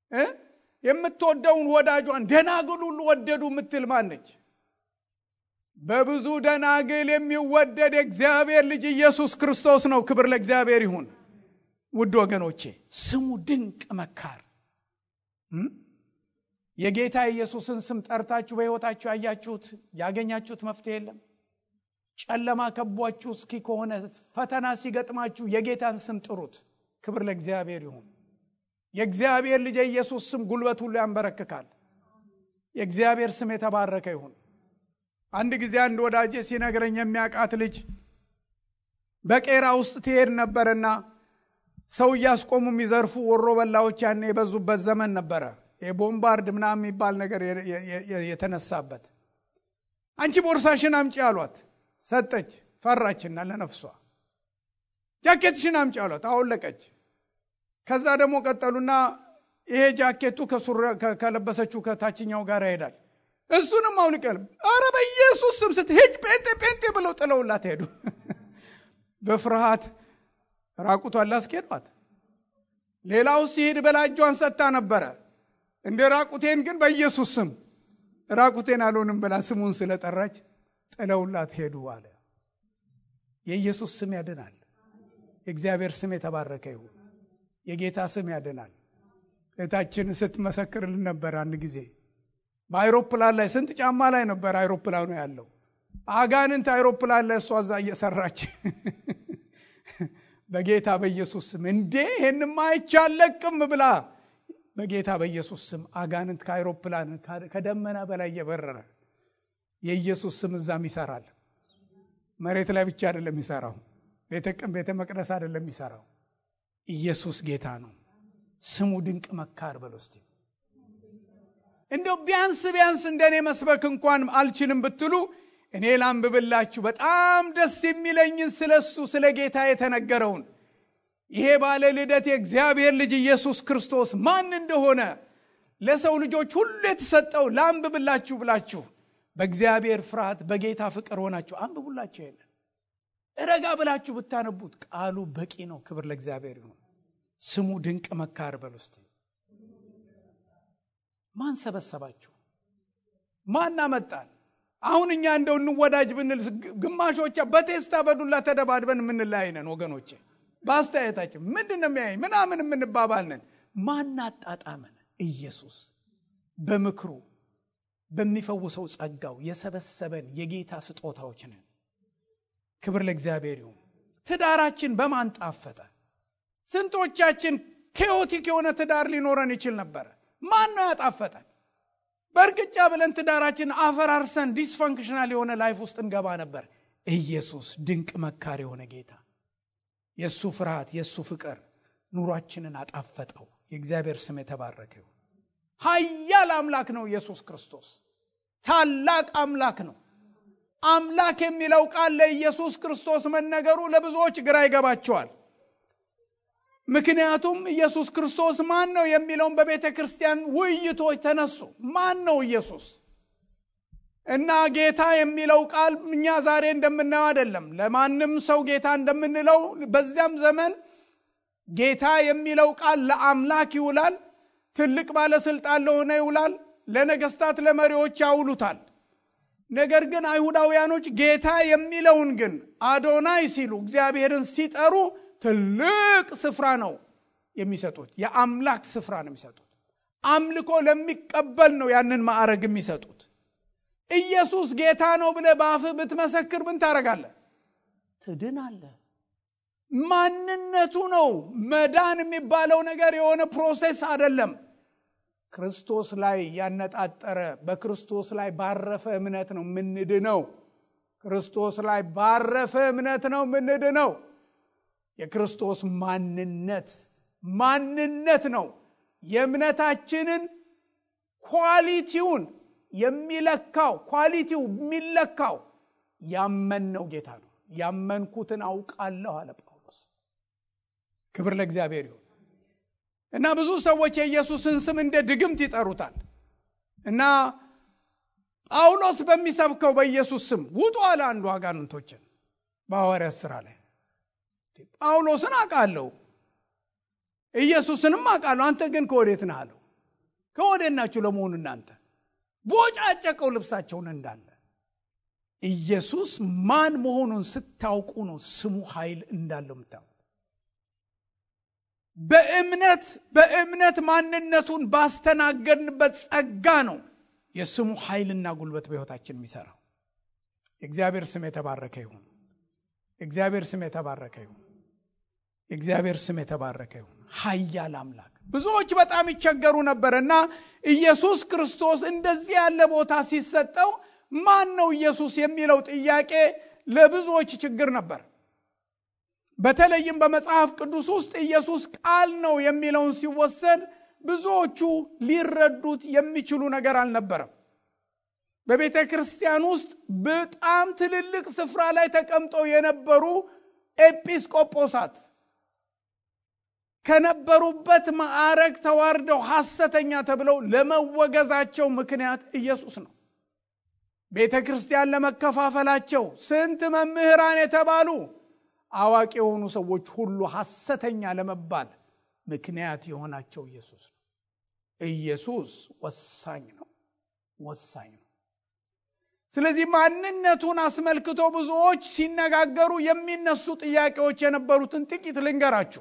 የምትወደውን ወዳጇን ደናግል ሁሉ ወደዱ የምትል ማነች? በብዙ ደናግል የሚወደድ የእግዚአብሔር ልጅ ኢየሱስ ክርስቶስ ነው። ክብር ለእግዚአብሔር ይሁን። ውድ ወገኖቼ ስሙ ድንቅ መካር። የጌታ ኢየሱስን ስም ጠርታችሁ በሕይወታችሁ ያያችሁት ያገኛችሁት መፍትሄ የለም። ጨለማ ከቧችሁ እስኪ ከሆነ ፈተና ሲገጥማችሁ የጌታን ስም ጥሩት። ክብር ለእግዚአብሔር ይሁን። የእግዚአብሔር ልጅ የኢየሱስ ስም ጉልበት ሁሉ ያንበረክካል። የእግዚአብሔር ስም የተባረከ ይሁን። አንድ ጊዜ አንድ ወዳጄ ሲነግረኝ የሚያውቃት ልጅ በቄራ ውስጥ ትሄድ ነበርና ሰው እያስቆሙ የሚዘርፉ ወሮ በላዎች ያኔ የበዙበት ዘመን ነበረ። የቦምባርድ ምናምን የሚባል ነገር የተነሳበት። አንቺ ቦርሳሽን አምጪ አሏት። ሰጠች። ፈራችና ለነፍሷ ጃኬትሽን አምጪ አሏት። አወለቀች። ከዛ ደግሞ ቀጠሉና ይሄ ጃኬቱ ከለበሰችው ከታችኛው ጋር ይሄዳል። እሱንም አውልቀል። አረ በኢየሱስ ስም ስትሄጅ ጴንጤ ጴንጤ ብለው ጥለውላት ሄዱ። በፍርሃት ራቁቷን ላስኬዷት። ሌላው ሲሄድ በላ እጇን ሰጥታ ነበረ። እንደ ራቁቴን ግን በኢየሱስ ስም ራቁቴን አልሆንም ብላ ስሙን ስለጠራች ጥለውላት ሄዱ አለ። የኢየሱስ ስም ያድናል። የእግዚአብሔር ስም የተባረከ ይሁን። የጌታ ስም ያድናል። እህታችን ስትመሰክርልን ነበር አንድ ጊዜ በአይሮፕላን ላይ ስንት ጫማ ላይ ነበር አይሮፕላኑ ያለው አጋንንት አይሮፕላን ላይ እሷ እዛ እየሰራች በጌታ በኢየሱስ ስም እንዴ ይህንማ አይቻለቅም ብላ በጌታ በኢየሱስ ስም አጋንንት ከአይሮፕላን ከደመና በላይ እየበረረ የኢየሱስ ስም እዛም ይሰራል። መሬት ላይ ብቻ አይደለም የሚሰራው፣ ቤተ መቅደስ አይደለም የሚሰራው። ኢየሱስ ጌታ ነው። ስሙ ድንቅ መካር በሎ እስቲ እንደው ቢያንስ ቢያንስ እንደኔ መስበክ እንኳን አልችልም ብትሉ እኔ ላንብብላችሁ በጣም ደስ የሚለኝን ስለ እሱ ስለ ጌታ የተነገረውን ይሄ ባለ ልደት የእግዚአብሔር ልጅ ኢየሱስ ክርስቶስ ማን እንደሆነ ለሰው ልጆች ሁሉ የተሰጠው ላንብብላችሁ ብላችሁ በእግዚአብሔር ፍርሃት በጌታ ፍቅር ሆናችሁ አንብቡላችሁ። የለ ረጋ ብላችሁ ብታነቡት ቃሉ በቂ ነው። ክብር ለእግዚአብሔር ይሁን። ስሙ ድንቅ መካር በል ውስጥ ማን ሰበሰባችሁ? ማን አመጣን? አሁን እኛ እንደው እንወዳጅ ብንል ግማሾቻ በቴስታ በዱላ ተደባድበን የምንለያይ ነን ወገኖቼ። በአስተያየታችን ምንድን ነው የሚያይ ምናምን የምንባባል ነን። ማን አጣጣመን? ኢየሱስ በምክሩ በሚፈውሰው ጸጋው የሰበሰበን የጌታ ስጦታዎች ነን። ክብር ለእግዚአብሔር ይሁን። ትዳራችን በማን ጣፈጠ? ስንቶቻችን ኬዮቲክ የሆነ ትዳር ሊኖረን ይችል ነበረ። ማን ነው ያጣፈጠን? በእርግጫ ብለን ትዳራችን አፈራርሰን ዲስፈንክሽናል የሆነ ላይፍ ውስጥ እንገባ ነበር። ኢየሱስ ድንቅ መካር የሆነ ጌታ የእሱ ፍርሃት የእሱ ፍቅር ኑሯችንን አጣፈጠው። የእግዚአብሔር ስም የተባረከ ይሁን። ኃያል አምላክ ነው ኢየሱስ ክርስቶስ። ታላቅ አምላክ ነው። አምላክ የሚለው ቃል ለኢየሱስ ክርስቶስ መነገሩ ለብዙዎች ግራ ይገባቸዋል። ምክንያቱም ኢየሱስ ክርስቶስ ማን ነው የሚለውን በቤተ ክርስቲያን ውይይቶች ተነሱ። ማን ነው ኢየሱስ? እና ጌታ የሚለው ቃል እኛ ዛሬ እንደምናየው አይደለም። ለማንም ሰው ጌታ እንደምንለው በዚያም ዘመን ጌታ የሚለው ቃል ለአምላክ ይውላል። ትልቅ ባለስልጣን ለሆነ ይውላል። ለነገስታት ለመሪዎች ያውሉታል። ነገር ግን አይሁዳውያኖች ጌታ የሚለውን ግን አዶናይ ሲሉ እግዚአብሔርን ሲጠሩ ትልቅ ስፍራ ነው የሚሰጡት። የአምላክ ስፍራ ነው የሚሰጡት። አምልኮ ለሚቀበል ነው ያንን ማዕረግ የሚሰጡት። ኢየሱስ ጌታ ነው ብለህ በአፍህ ብትመሰክር ምን ታደርጋለህ? ትድናለህ። ማንነቱ ነው መዳን የሚባለው ነገር የሆነ ፕሮሴስ አይደለም። ክርስቶስ ላይ ያነጣጠረ በክርስቶስ ላይ ባረፈ እምነት ነው ምንድነው። ክርስቶስ ላይ ባረፈ እምነት ነው ምንድነው። የክርስቶስ ማንነት ማንነት ነው የእምነታችንን ኳሊቲውን የሚለካው ኳሊቲው የሚለካው ያመንነው ጌታ ነው። ያመንኩትን አውቃለሁ አለ ጳውሎስ። ክብር ለእግዚአብሔር ይሁን እና ብዙ ሰዎች የኢየሱስን ስም እንደ ድግምት ይጠሩታል እና ጳውሎስ በሚሰብከው በኢየሱስ ስም ውጡ አለ አንዱ አጋንንቶችን በሐዋርያት ሥራ ላይ ጳውሎስን አውቃለሁ ኢየሱስንም አውቃለሁ አንተ ግን ከወዴት ነህ አለው ከወዴት ናችሁ ለመሆኑ እናንተ ቦጫጨቀው ልብሳቸውን እንዳለ ኢየሱስ ማን መሆኑን ስታውቁ ነው ስሙ ኃይል እንዳለው የምታውቁ። በእምነት በእምነት ማንነቱን ባስተናገድንበት ጸጋ ነው የስሙ ኃይልና ጉልበት በሕይወታችን የሚሰራው። የእግዚአብሔር ስም የተባረከ ይሁን። የእግዚአብሔር ስም የተባረከ ይሁን። የእግዚአብሔር ስም የተባረከ ይሁን። ኃያል አምላክ ብዙዎች በጣም ይቸገሩ ነበር እና ኢየሱስ ክርስቶስ እንደዚህ ያለ ቦታ ሲሰጠው ማን ነው ኢየሱስ የሚለው ጥያቄ ለብዙዎች ችግር ነበር። በተለይም በመጽሐፍ ቅዱስ ውስጥ ኢየሱስ ቃል ነው የሚለውን ሲወሰድ ብዙዎቹ ሊረዱት የሚችሉ ነገር አልነበረም። በቤተ ክርስቲያን ውስጥ በጣም ትልልቅ ስፍራ ላይ ተቀምጠው የነበሩ ኤጲስቆጶሳት ከነበሩበት ማዕረግ ተዋርደው ሐሰተኛ ተብለው ለመወገዛቸው ምክንያት ኢየሱስ ነው። ቤተ ክርስቲያን ለመከፋፈላቸው ስንት መምህራን የተባሉ አዋቂ የሆኑ ሰዎች ሁሉ ሐሰተኛ ለመባል ምክንያት የሆናቸው ኢየሱስ ነው። ኢየሱስ ወሳኝ ነው፣ ወሳኝ ነው። ስለዚህ ማንነቱን አስመልክቶ ብዙዎች ሲነጋገሩ የሚነሱ ጥያቄዎች የነበሩትን ጥቂት ልንገራችሁ።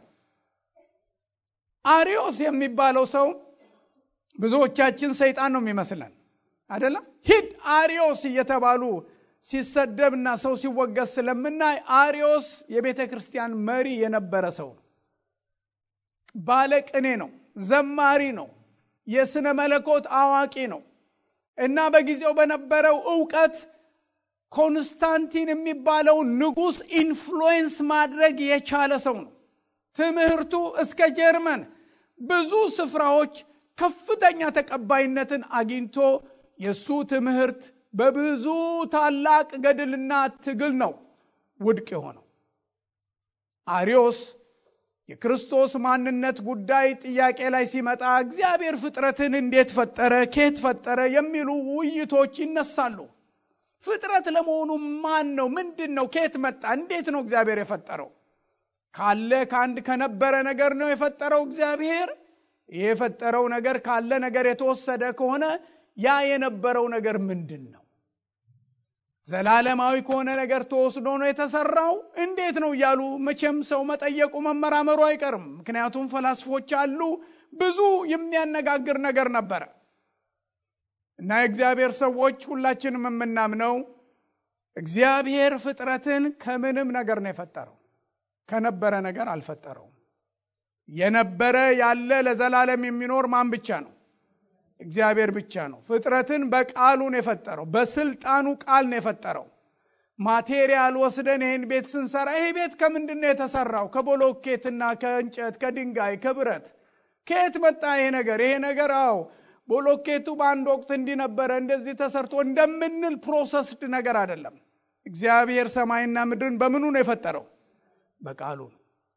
አሪዮስ የሚባለው ሰው ብዙዎቻችን ሰይጣን ነው የሚመስለን አይደለም። ሂድ አሪዮስ እየተባሉ ሲሰደብና ሰው ሲወገዝ ስለምናይ አሪዮስ የቤተ ክርስቲያን መሪ የነበረ ሰው ነው። ባለቅኔ ነው፣ ዘማሪ ነው፣ የስነ መለኮት አዋቂ ነው እና በጊዜው በነበረው እውቀት ኮንስታንቲን የሚባለው ንጉሥ ኢንፍሉዌንስ ማድረግ የቻለ ሰው ነው። ትምህርቱ እስከ ጀርመን ብዙ ስፍራዎች ከፍተኛ ተቀባይነትን አግኝቶ የእሱ ትምህርት በብዙ ታላቅ ገድልና ትግል ነው ውድቅ የሆነው። አሪዮስ የክርስቶስ ማንነት ጉዳይ ጥያቄ ላይ ሲመጣ እግዚአብሔር ፍጥረትን እንዴት ፈጠረ፣ ኬት ፈጠረ የሚሉ ውይይቶች ይነሳሉ። ፍጥረት ለመሆኑ ማን ነው? ምንድን ነው? ኬት መጣ? እንዴት ነው እግዚአብሔር የፈጠረው? ካለ ከአንድ ከነበረ ነገር ነው የፈጠረው እግዚአብሔር። ይህ የፈጠረው ነገር ካለ ነገር የተወሰደ ከሆነ ያ የነበረው ነገር ምንድን ነው? ዘላለማዊ ከሆነ ነገር ተወስዶ ነው የተሰራው? እንዴት ነው እያሉ መቼም ሰው መጠየቁ መመራመሩ አይቀርም። ምክንያቱም ፈላስፎች አሉ። ብዙ የሚያነጋግር ነገር ነበረ እና የእግዚአብሔር ሰዎች ሁላችንም የምናምነው እግዚአብሔር ፍጥረትን ከምንም ነገር ነው የፈጠረው ከነበረ ነገር አልፈጠረውም። የነበረ ያለ ለዘላለም የሚኖር ማን ብቻ ነው? እግዚአብሔር ብቻ ነው። ፍጥረትን በቃሉ ነው የፈጠረው። በስልጣኑ ቃል ነው የፈጠረው። ማቴሪያል ወስደን ይህን ቤት ስንሰራ ይሄ ቤት ከምንድን ነው የተሰራው? ከቦሎኬትና ከእንጨት ከድንጋይ ከብረት። ከየት መጣ ይሄ ነገር? ይሄ ነገር አዎ ቦሎኬቱ በአንድ ወቅት እንዲህ ነበረ እንደዚህ ተሰርቶ እንደምንል ፕሮሰስድ ነገር አይደለም። እግዚአብሔር ሰማይና ምድርን በምኑ ነው የፈጠረው? በቃሉ ነው።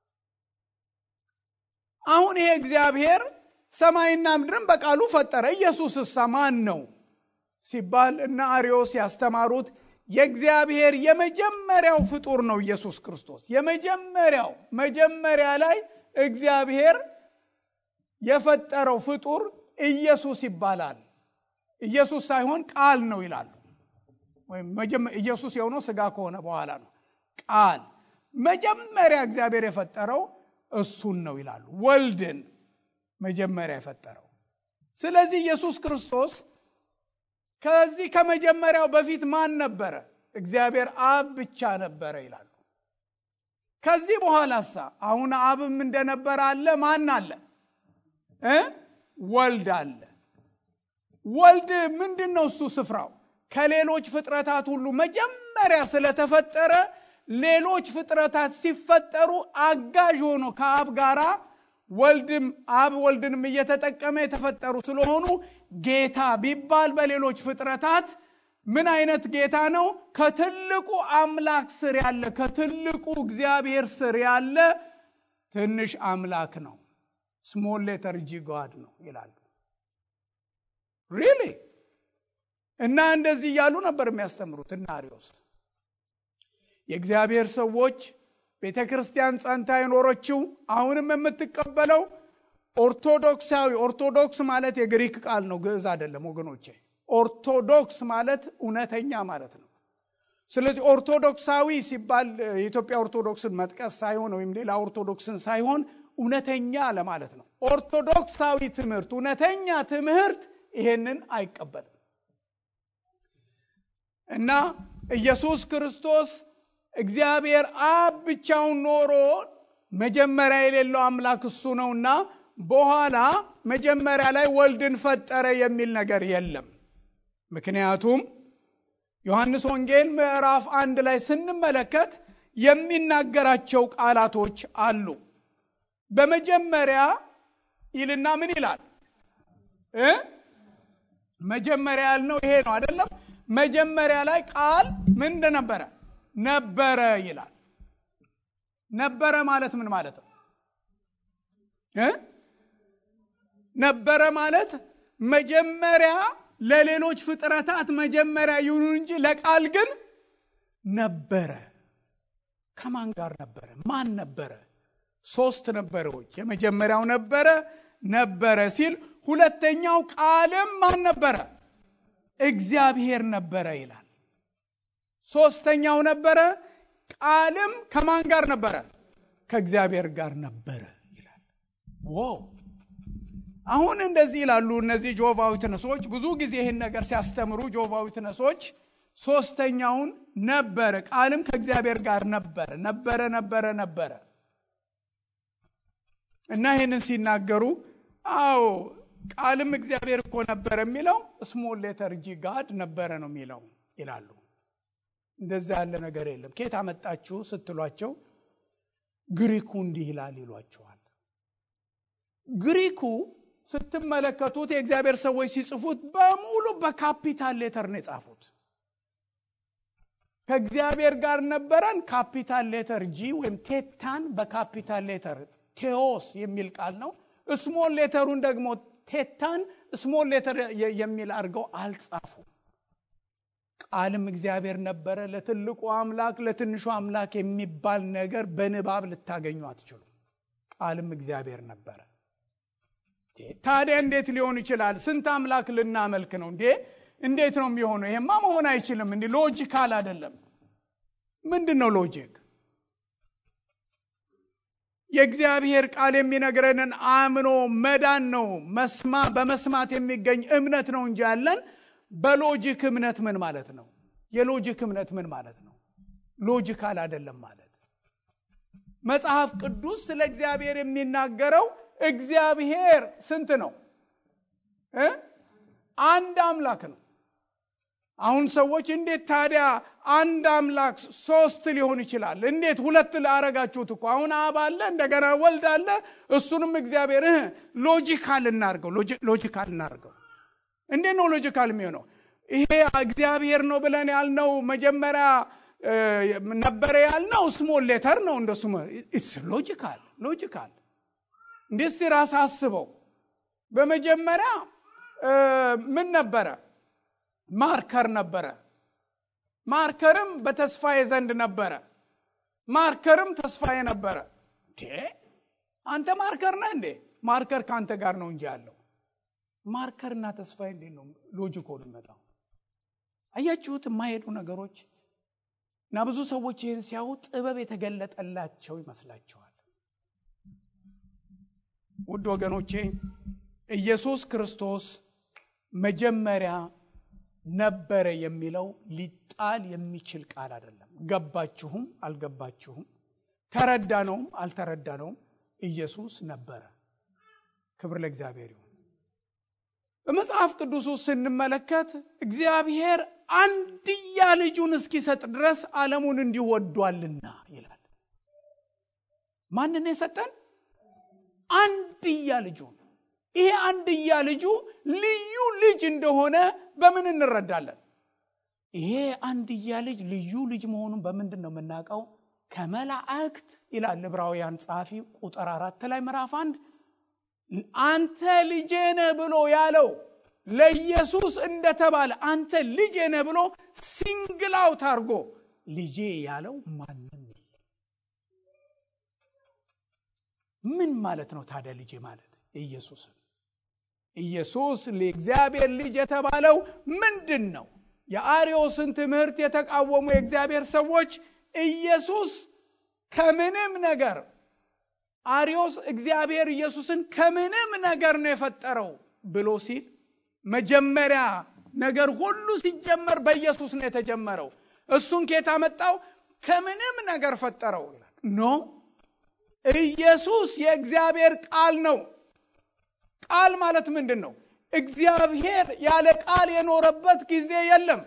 አሁን ይሄ እግዚአብሔር ሰማይና ምድርን በቃሉ ፈጠረ። ኢየሱስሳ ማን ነው ሲባል እነ አሪዮስ ያስተማሩት የእግዚአብሔር የመጀመሪያው ፍጡር ነው ኢየሱስ ክርስቶስ። የመጀመሪያው መጀመሪያ ላይ እግዚአብሔር የፈጠረው ፍጡር ኢየሱስ ይባላል። ኢየሱስ ሳይሆን ቃል ነው ይላሉ። ወይም ኢየሱስ የሆነው ስጋ ከሆነ በኋላ ነው። ቃል መጀመሪያ እግዚአብሔር የፈጠረው እሱን ነው ይላሉ። ወልድን መጀመሪያ የፈጠረው። ስለዚህ ኢየሱስ ክርስቶስ ከዚህ ከመጀመሪያው በፊት ማን ነበረ? እግዚአብሔር አብ ብቻ ነበረ ይላሉ። ከዚህ በኋላሳ አሁን አብም እንደነበረ አለ። ማን አለ እ ወልድ አለ። ወልድ ምንድን ነው? እሱ ስፍራው ከሌሎች ፍጥረታት ሁሉ መጀመሪያ ስለተፈጠረ ሌሎች ፍጥረታት ሲፈጠሩ አጋዥ ሆኖ ከአብ ጋራ ወልድም አብ ወልድንም እየተጠቀመ የተፈጠሩ ስለሆኑ ጌታ ቢባል በሌሎች ፍጥረታት ምን አይነት ጌታ ነው? ከትልቁ አምላክ ስር ያለ ከትልቁ እግዚአብሔር ስር ያለ ትንሽ አምላክ ነው። ስሞል ሌተር ጂ ጋድ ነው ይላሉ። ሪሊ እና እንደዚህ እያሉ ነበር የሚያስተምሩት እና አሪዮስ የእግዚአብሔር ሰዎች ቤተ ክርስቲያን ጸንታ የኖረችው አሁንም የምትቀበለው ኦርቶዶክሳዊ ኦርቶዶክስ ማለት የግሪክ ቃል ነው፣ ግዕዝ አይደለም ወገኖቼ። ኦርቶዶክስ ማለት እውነተኛ ማለት ነው። ስለዚህ ኦርቶዶክሳዊ ሲባል የኢትዮጵያ ኦርቶዶክስን መጥቀስ ሳይሆን ወይም ሌላ ኦርቶዶክስን ሳይሆን እውነተኛ ለማለት ነው። ኦርቶዶክሳዊ ትምህርት፣ እውነተኛ ትምህርት ይሄንን አይቀበልም እና ኢየሱስ ክርስቶስ እግዚአብሔር አብ ብቻውን ኖሮ መጀመሪያ የሌለው አምላክ እሱ ነውና በኋላ መጀመሪያ ላይ ወልድን ፈጠረ የሚል ነገር የለም። ምክንያቱም ዮሐንስ ወንጌል ምዕራፍ አንድ ላይ ስንመለከት የሚናገራቸው ቃላቶች አሉ። በመጀመሪያ ይልና ምን ይላል እ መጀመሪያ ያልነው ይሄ ነው አይደለም? መጀመሪያ ላይ ቃል ምን እንደነበረ ነበረ ይላል። ነበረ ማለት ምን ማለት ነው እ ነበረ ማለት መጀመሪያ ለሌሎች ፍጥረታት መጀመሪያ ይሁኑ እንጂ ለቃል ግን ነበረ። ከማን ጋር ነበረ? ማን ነበረ? ሶስት ነበረዎች። የመጀመሪያው ነበረ ነበረ ሲል ሁለተኛው ቃልም ማን ነበረ? እግዚአብሔር ነበረ ይላል። ሶስተኛው ነበረ ቃልም ከማን ጋር ነበረ? ከእግዚአብሔር ጋር ነበረ ይላል። ዋው! አሁን እንደዚህ ይላሉ እነዚህ ጆቫ ዊትነሶች። ብዙ ጊዜ ይህን ነገር ሲያስተምሩ ጆቫ ዊትነሶች ሶስተኛውን ነበረ ቃልም ከእግዚአብሔር ጋር ነበረ ነበረ ነበረ ነበረ እና ይህንን ሲናገሩ አዎ ቃልም እግዚአብሔር እኮ ነበረ የሚለው ስሞል ሌተር ጂ ጋድ ነበረ ነው የሚለው ይላሉ። እንደዛ ያለ ነገር የለም። ከየት አመጣችሁ ስትሏቸው ግሪኩ እንዲህ ይላል ይሏቸዋል። ግሪኩ ስትመለከቱት የእግዚአብሔር ሰዎች ሲጽፉት በሙሉ በካፒታል ሌተር ነው የጻፉት። ከእግዚአብሔር ጋር ነበረን ካፒታል ሌተር ጂ ወይም ቴታን በካፒታል ሌተር ቴዎስ የሚል ቃል ነው። ስሞል ሌተሩን ደግሞ ቴታን ስሞል ሌተር የሚል አድርገው አልጻፉም። ቃልም እግዚአብሔር ነበረ። ለትልቁ አምላክ ለትንሹ አምላክ የሚባል ነገር በንባብ ልታገኙ አትችሉም። ቃልም እግዚአብሔር ነበረ። ታዲያ እንዴት ሊሆን ይችላል? ስንት አምላክ ልናመልክ ነው እንዴ? እንዴት ነው የሚሆነው? ይሄማ መሆን አይችልም። እንዲህ ሎጂካል አይደለም። ምንድን ነው ሎጂክ? የእግዚአብሔር ቃል የሚነግረንን አምኖ መዳን ነው። መስማ በመስማት የሚገኝ እምነት ነው እንጂ ያለን በሎጂክ እምነት ምን ማለት ነው? የሎጂክ እምነት ምን ማለት ነው? ሎጂካል አይደለም ማለት መጽሐፍ ቅዱስ ስለ እግዚአብሔር የሚናገረው እግዚአብሔር ስንት ነው እ አንድ አምላክ ነው። አሁን ሰዎች እንዴት ታዲያ አንድ አምላክ ሶስት ሊሆን ይችላል? እንዴት ሁለት ላረጋችሁት እኮ አሁን አብ አለ፣ እንደገና ወልድ አለ፣ እሱንም እግዚአብሔር ሎጂካል እናርገው፣ ሎጂካል እናርገው። እንዴት ነው ሎጂካል የሚሆነው? ይሄ እግዚአብሔር ነው ብለን ያልነው መጀመሪያ ነበረ ያልነው ስሞል ሌተር ነው። እንደሱ ኢትስ ሎጂካል ሎጂካል። እንዴ እስቲ ራስ አስበው። በመጀመሪያ ምን ነበረ? ማርከር ነበረ። ማርከርም በተስፋዬ ዘንድ ነበረ። ማርከርም ተስፋዬ ነበረ። አንተ ማርከር ነህ እንዴ? ማርከር ከአንተ ጋር ነው እንጂ ያለው ማርከርና ተስፋዬ እንዴት ነው ሎጂኮ የሚመጣው? አያችሁት? የማይሄዱ ነገሮች እና ብዙ ሰዎች ይህን ሲያዩ ጥበብ የተገለጠላቸው ይመስላቸዋል። ውድ ወገኖቼ ኢየሱስ ክርስቶስ መጀመሪያ ነበረ የሚለው ሊጣል የሚችል ቃል አይደለም። ገባችሁም አልገባችሁም፣ ተረዳነውም አልተረዳነውም፣ ኢየሱስ ነበረ። ክብር ለእግዚአብሔር ይሁን። በመጽሐፍ ቅዱስ ውስጥ ስንመለከት እግዚአብሔር አንድያ ልጁን እስኪሰጥ ድረስ ዓለሙን እንዲሁ ወዷልና ይላል። ማንን የሰጠን? አንድያ ልጁን። ይሄ አንድያ ልጁ ልዩ ልጅ እንደሆነ በምን እንረዳለን? ይሄ አንድያ ልጅ ልዩ ልጅ መሆኑን በምንድን ነው የምናውቀው? ከመላእክት ይላል ዕብራውያን ጸሐፊ ቁጥር አራት ላይ ምዕራፍ አንድ አንተ ልጄ ነህ ብሎ ያለው ለኢየሱስ እንደተባለ አንተ ልጄ ነህ ብሎ ሲንግል አውት አድርጎ ልጄ ያለው ማንም ምን ማለት ነው ታዲያ ልጄ ማለት ኢየሱስን ኢየሱስ ለእግዚአብሔር ልጅ የተባለው ምንድን ነው የአርዮስን ትምህርት የተቃወሙ የእግዚአብሔር ሰዎች ኢየሱስ ከምንም ነገር አርዮስ እግዚአብሔር ኢየሱስን ከምንም ነገር ነው የፈጠረው ብሎ ሲል መጀመሪያ ነገር ሁሉ ሲጀመር በኢየሱስ ነው የተጀመረው። እሱን ኬታ መጣው ከምንም ነገር ፈጠረው ይላል። ኖ ኢየሱስ የእግዚአብሔር ቃል ነው። ቃል ማለት ምንድን ነው? እግዚአብሔር ያለ ቃል የኖረበት ጊዜ የለም።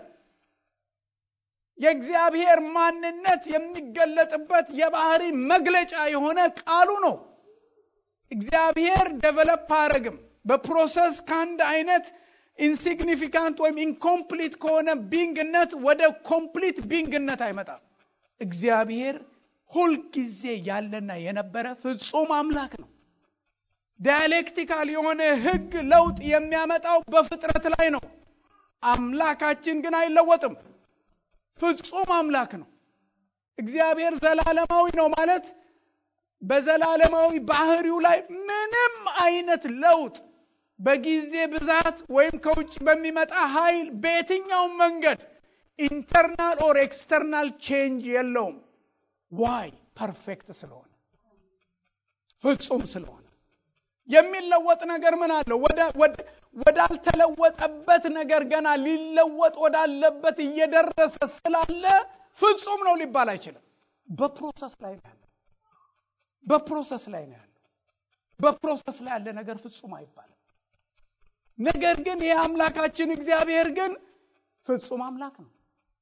የእግዚአብሔር ማንነት የሚገለጥበት የባህሪ መግለጫ የሆነ ቃሉ ነው። እግዚአብሔር ደቨለፕ አያደርግም። በፕሮሰስ ከአንድ አይነት ኢንሲግኒፊካንት ወይም ኢንኮምፕሊት ከሆነ ቢንግነት ወደ ኮምፕሊት ቢንግነት አይመጣም። እግዚአብሔር ሁልጊዜ ያለና የነበረ ፍጹም አምላክ ነው። ዳያሌክቲካል የሆነ ሕግ ለውጥ የሚያመጣው በፍጥረት ላይ ነው። አምላካችን ግን አይለወጥም። ፍጹም አምላክ ነው። እግዚአብሔር ዘላለማዊ ነው ማለት በዘላለማዊ ባህሪው ላይ ምንም አይነት ለውጥ በጊዜ ብዛት ወይም ከውጭ በሚመጣ ኃይል በየትኛውም መንገድ ኢንተርናል ኦር ኤክስተርናል ቼንጅ የለውም። ዋይ ፐርፌክት ስለሆነ ፍጹም ስለሆነ የሚለወጥ ነገር ምን አለው? ወዳልተለወጠበት ነገር ገና ሊለወጥ ወዳለበት እየደረሰ ስላለ ፍጹም ነው ሊባል አይችልም። በፕሮሰስ ላይ ነው ያለው። በፕሮሰስ ላይ ነው ያለው። በፕሮሰስ ላይ ያለ ነገር ፍጹም አይባልም። ነገር ግን ይህ አምላካችን እግዚአብሔር ግን ፍጹም አምላክ ነው።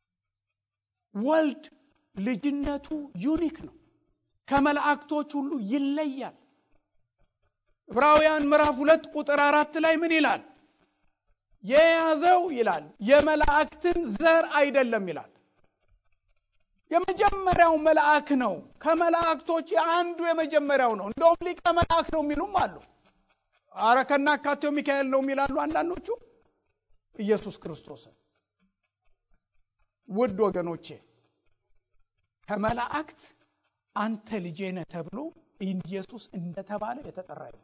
ወልድ ልጅነቱ ዩኒክ ነው። ከመላእክቶች ሁሉ ይለያል። ዕብራውያን ምዕራፍ ሁለት ቁጥር አራት ላይ ምን ይላል? የያዘው ይላል የመላእክትን ዘር አይደለም ይላል። የመጀመሪያው መልአክ ነው። ከመላእክቶች አንዱ የመጀመሪያው ነው። እንደውም ሊቀ መልአክ ነው የሚሉም አሉ። አረ ከናካቴው ሚካኤል ነው የሚላሉ አንዳንዶቹ። ኢየሱስ ክርስቶስን ውድ ወገኖቼ ከመላእክት አንተ ልጄ ነህ ተብሎ ኢየሱስ እንደተባለ የተጠራ የለም።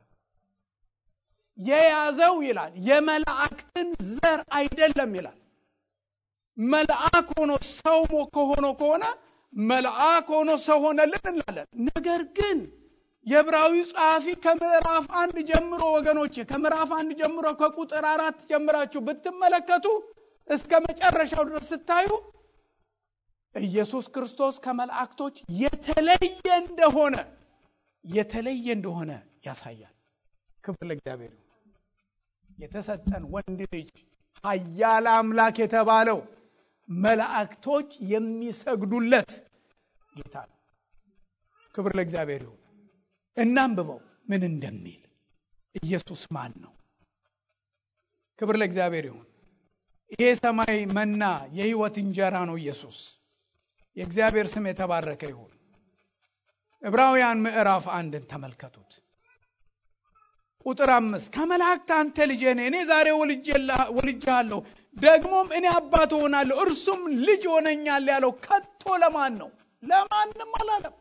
የያዘው ይላል የመላእክትን ዘር አይደለም ይላል። መልአክ ሆኖ ሰው ከሆኖ ከሆነ መልአክ ሆኖ ሰው ሆነልን እንላለን። ነገር ግን የዕብራዊ ጸሐፊ ከምዕራፍ አንድ ጀምሮ ወገኖች ከምዕራፍ አንድ ጀምሮ ከቁጥር አራት ጀምራችሁ ብትመለከቱ እስከ መጨረሻው ድረስ ስታዩ ኢየሱስ ክርስቶስ ከመላእክቶች የተለየ እንደሆነ የተለየ እንደሆነ ያሳያል። ክብር ለእግዚአብሔር ይሁን። የተሰጠን ወንድ ልጅ ኃያል አምላክ የተባለው መላእክቶች የሚሰግዱለት ጌታ ነው። ክብር ለእግዚአብሔር ይሁን። እናንብበው ምን እንደሚል ኢየሱስ ማን ነው? ክብር ለእግዚአብሔር ይሁን። ይሄ ሰማይ መና የህይወት እንጀራ ነው ኢየሱስ። የእግዚአብሔር ስም የተባረከ ይሁን። ዕብራውያን ምዕራፍ አንድን ተመልከቱት። ቁጥር አምስት ከመላእክት አንተ ልጄ ነህ፣ እኔ ዛሬ ወልጄሃለሁ፣ ደግሞም እኔ አባት እሆናለሁ፣ እርሱም ልጅ ይሆነኛል ያለው ከቶ ለማን ነው? ለማንም አላለም።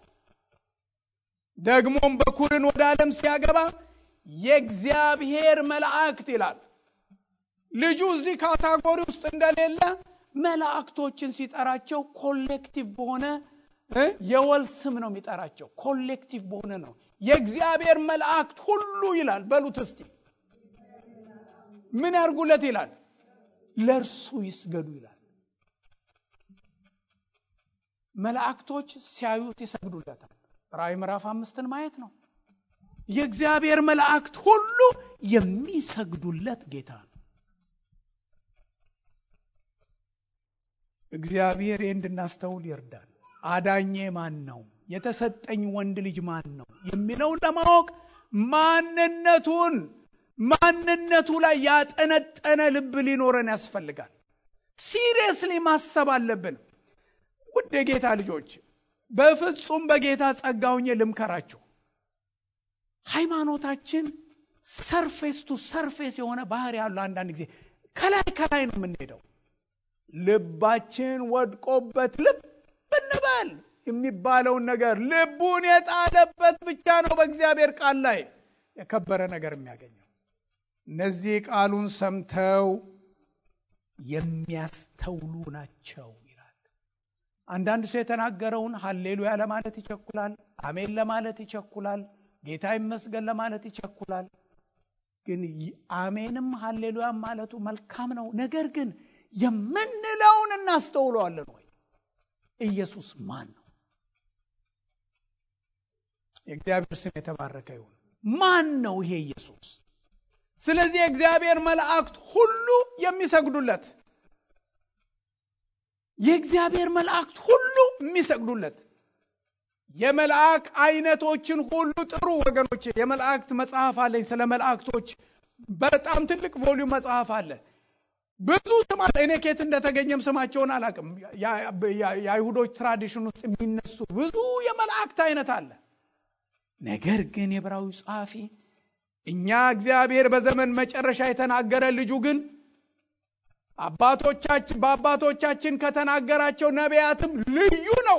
ደግሞም በኩርን ወደ ዓለም ሲያገባ የእግዚአብሔር መላእክት ይላል። ልጁ እዚህ ካታጎሪ ውስጥ እንደሌለ መላእክቶችን ሲጠራቸው ኮሌክቲቭ በሆነ የወል ስም ነው የሚጠራቸው። ኮሌክቲቭ በሆነ ነው። የእግዚአብሔር መላእክት ሁሉ ይላል። በሉት እስቲ ምን ያርጉለት ይላል? ለእርሱ ይስገዱ ይላል። መላእክቶች ሲያዩት ይሰግዱለታል። ራእይ ምዕራፍ አምስትን ማየት ነው። የእግዚአብሔር መላእክት ሁሉ የሚሰግዱለት ጌታ ነው። እግዚአብሔር ይህ እንድናስተውል ይርዳል። አዳኜ ማን ነው? የተሰጠኝ ወንድ ልጅ ማን ነው? የሚለውን ለማወቅ ማንነቱን ማንነቱ ላይ ያጠነጠነ ልብ ሊኖረን ያስፈልጋል። ሲሪየስሊ ማሰብ አለብን። ውድ የጌታ ልጆች በፍጹም በጌታ ጸጋ ሆኜ ልምከራችሁ። ሃይማኖታችን ሰርፌስ ቱ ሰርፌስ የሆነ ባህር ያለው አንዳንድ ጊዜ ከላይ ከላይ ነው የምንሄደው። ልባችን ወድቆበት ልብ እንበል የሚባለውን ነገር ልቡን የጣለበት ብቻ ነው በእግዚአብሔር ቃል ላይ የከበረ ነገር የሚያገኘው። እነዚህ ቃሉን ሰምተው የሚያስተውሉ ናቸው ይላል። አንዳንድ ሰው የተናገረውን ሀሌሉያ ለማለት ይቸኩላል። አሜን ለማለት ይቸኩላል። ጌታ ይመስገን ለማለት ይቸኩላል። ግን አሜንም ሀሌሉያም ማለቱ መልካም ነው። ነገር ግን የምንለውን እናስተውለዋለን ወይ? ኢየሱስ ማን ነው? የእግዚአብሔር ስም የተባረከ ይሁን። ማን ነው ይሄ ኢየሱስ? ስለዚህ የእግዚአብሔር መላእክት ሁሉ የሚሰግዱለት የእግዚአብሔር መላእክት ሁሉ የሚሰግዱለት የመልአክ አይነቶችን ሁሉ ጥሩ ወገኖች። የመላእክት መጽሐፍ አለኝ። ስለ መላእክቶች በጣም ትልቅ ቮሊዩም መጽሐፍ አለ። ብዙ ስም አለ። እኔ ኬት እንደተገኘም ስማቸውን አላቅም። የአይሁዶች ትራዲሽን ውስጥ የሚነሱ ብዙ የመላእክት አይነት አለ። ነገር ግን የዕብራዊ ጸሐፊ እኛ እግዚአብሔር በዘመን መጨረሻ የተናገረ ልጁ ግን አባቶቻችን በአባቶቻችን ከተናገራቸው ነቢያትም ልዩ ነው።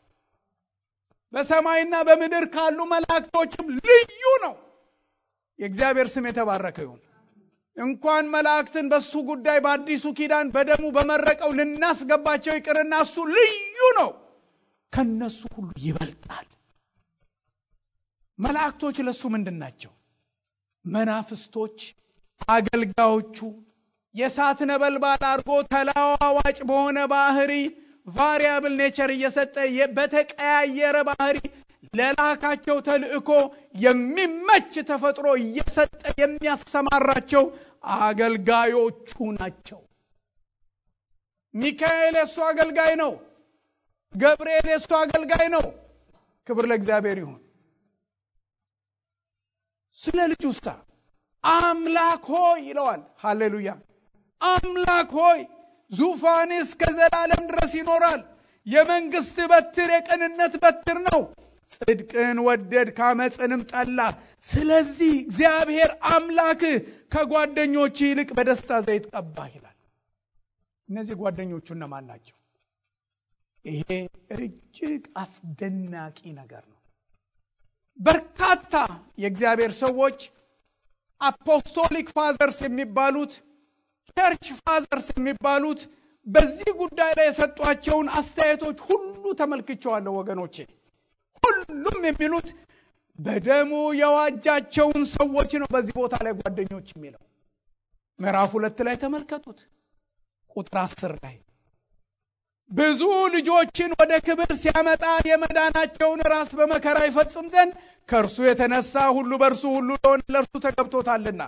በሰማይና በምድር ካሉ መላእክቶችም ልዩ ነው። የእግዚአብሔር ስም የተባረከ ይሁን። እንኳን መላእክትን በሱ ጉዳይ በአዲሱ ኪዳን በደሙ በመረቀው ልናስገባቸው ይቅርና እሱ ልዩ ነው፣ ከነሱ ሁሉ ይበልጣል። መላእክቶች ለእሱ ምንድን ናቸው? መናፍስቶች፣ አገልጋዮቹ የእሳት ነበልባል አድርጎ ተለዋዋጭ በሆነ ባህሪ ቫሪያብል ኔቸር እየሰጠ በተቀያየረ ባህሪ ለላካቸው ተልእኮ የሚመች ተፈጥሮ እየሰጠ የሚያሰማራቸው አገልጋዮቹ ናቸው። ሚካኤል የእሱ አገልጋይ ነው። ገብርኤል የእሱ አገልጋይ ነው። ክብር ለእግዚአብሔር ይሁን። ስለ ልጅ ውስታ አምላክ ሆይ ይለዋል። ሃሌሉያ! አምላክ ሆይ ዙፋን እስከ ዘላለም ድረስ ይኖራል። የመንግስት በትር የቅንነት በትር ነው። ጽድቅን ወደድ ካመፅንም ጠላ። ስለዚህ እግዚአብሔር አምላክህ ከጓደኞች ይልቅ በደስታ ዘይት ቀባህ ይላል። እነዚህ ጓደኞቹ እነማን ናቸው? ይሄ እጅግ አስደናቂ ነገር ነው። በርካታ የእግዚአብሔር ሰዎች አፖስቶሊክ ፋዘርስ የሚባሉት ቸርች ፋዘርስ የሚባሉት በዚህ ጉዳይ ላይ የሰጧቸውን አስተያየቶች ሁሉ ተመልክቸዋለሁ ወገኖቼ። ሁሉም የሚሉት በደሙ የዋጃቸውን ሰዎች ነው። በዚህ ቦታ ላይ ጓደኞች የሚለው ምዕራፍ ሁለት ላይ ተመልከቱት፣ ቁጥር አስር ላይ ብዙ ልጆችን ወደ ክብር ሲያመጣ የመዳናቸውን ራስ በመከራ ይፈጽም ዘንድ ከእርሱ የተነሳ ሁሉ በእርሱ ሁሉ ለሆነ ለእርሱ ተገብቶታልና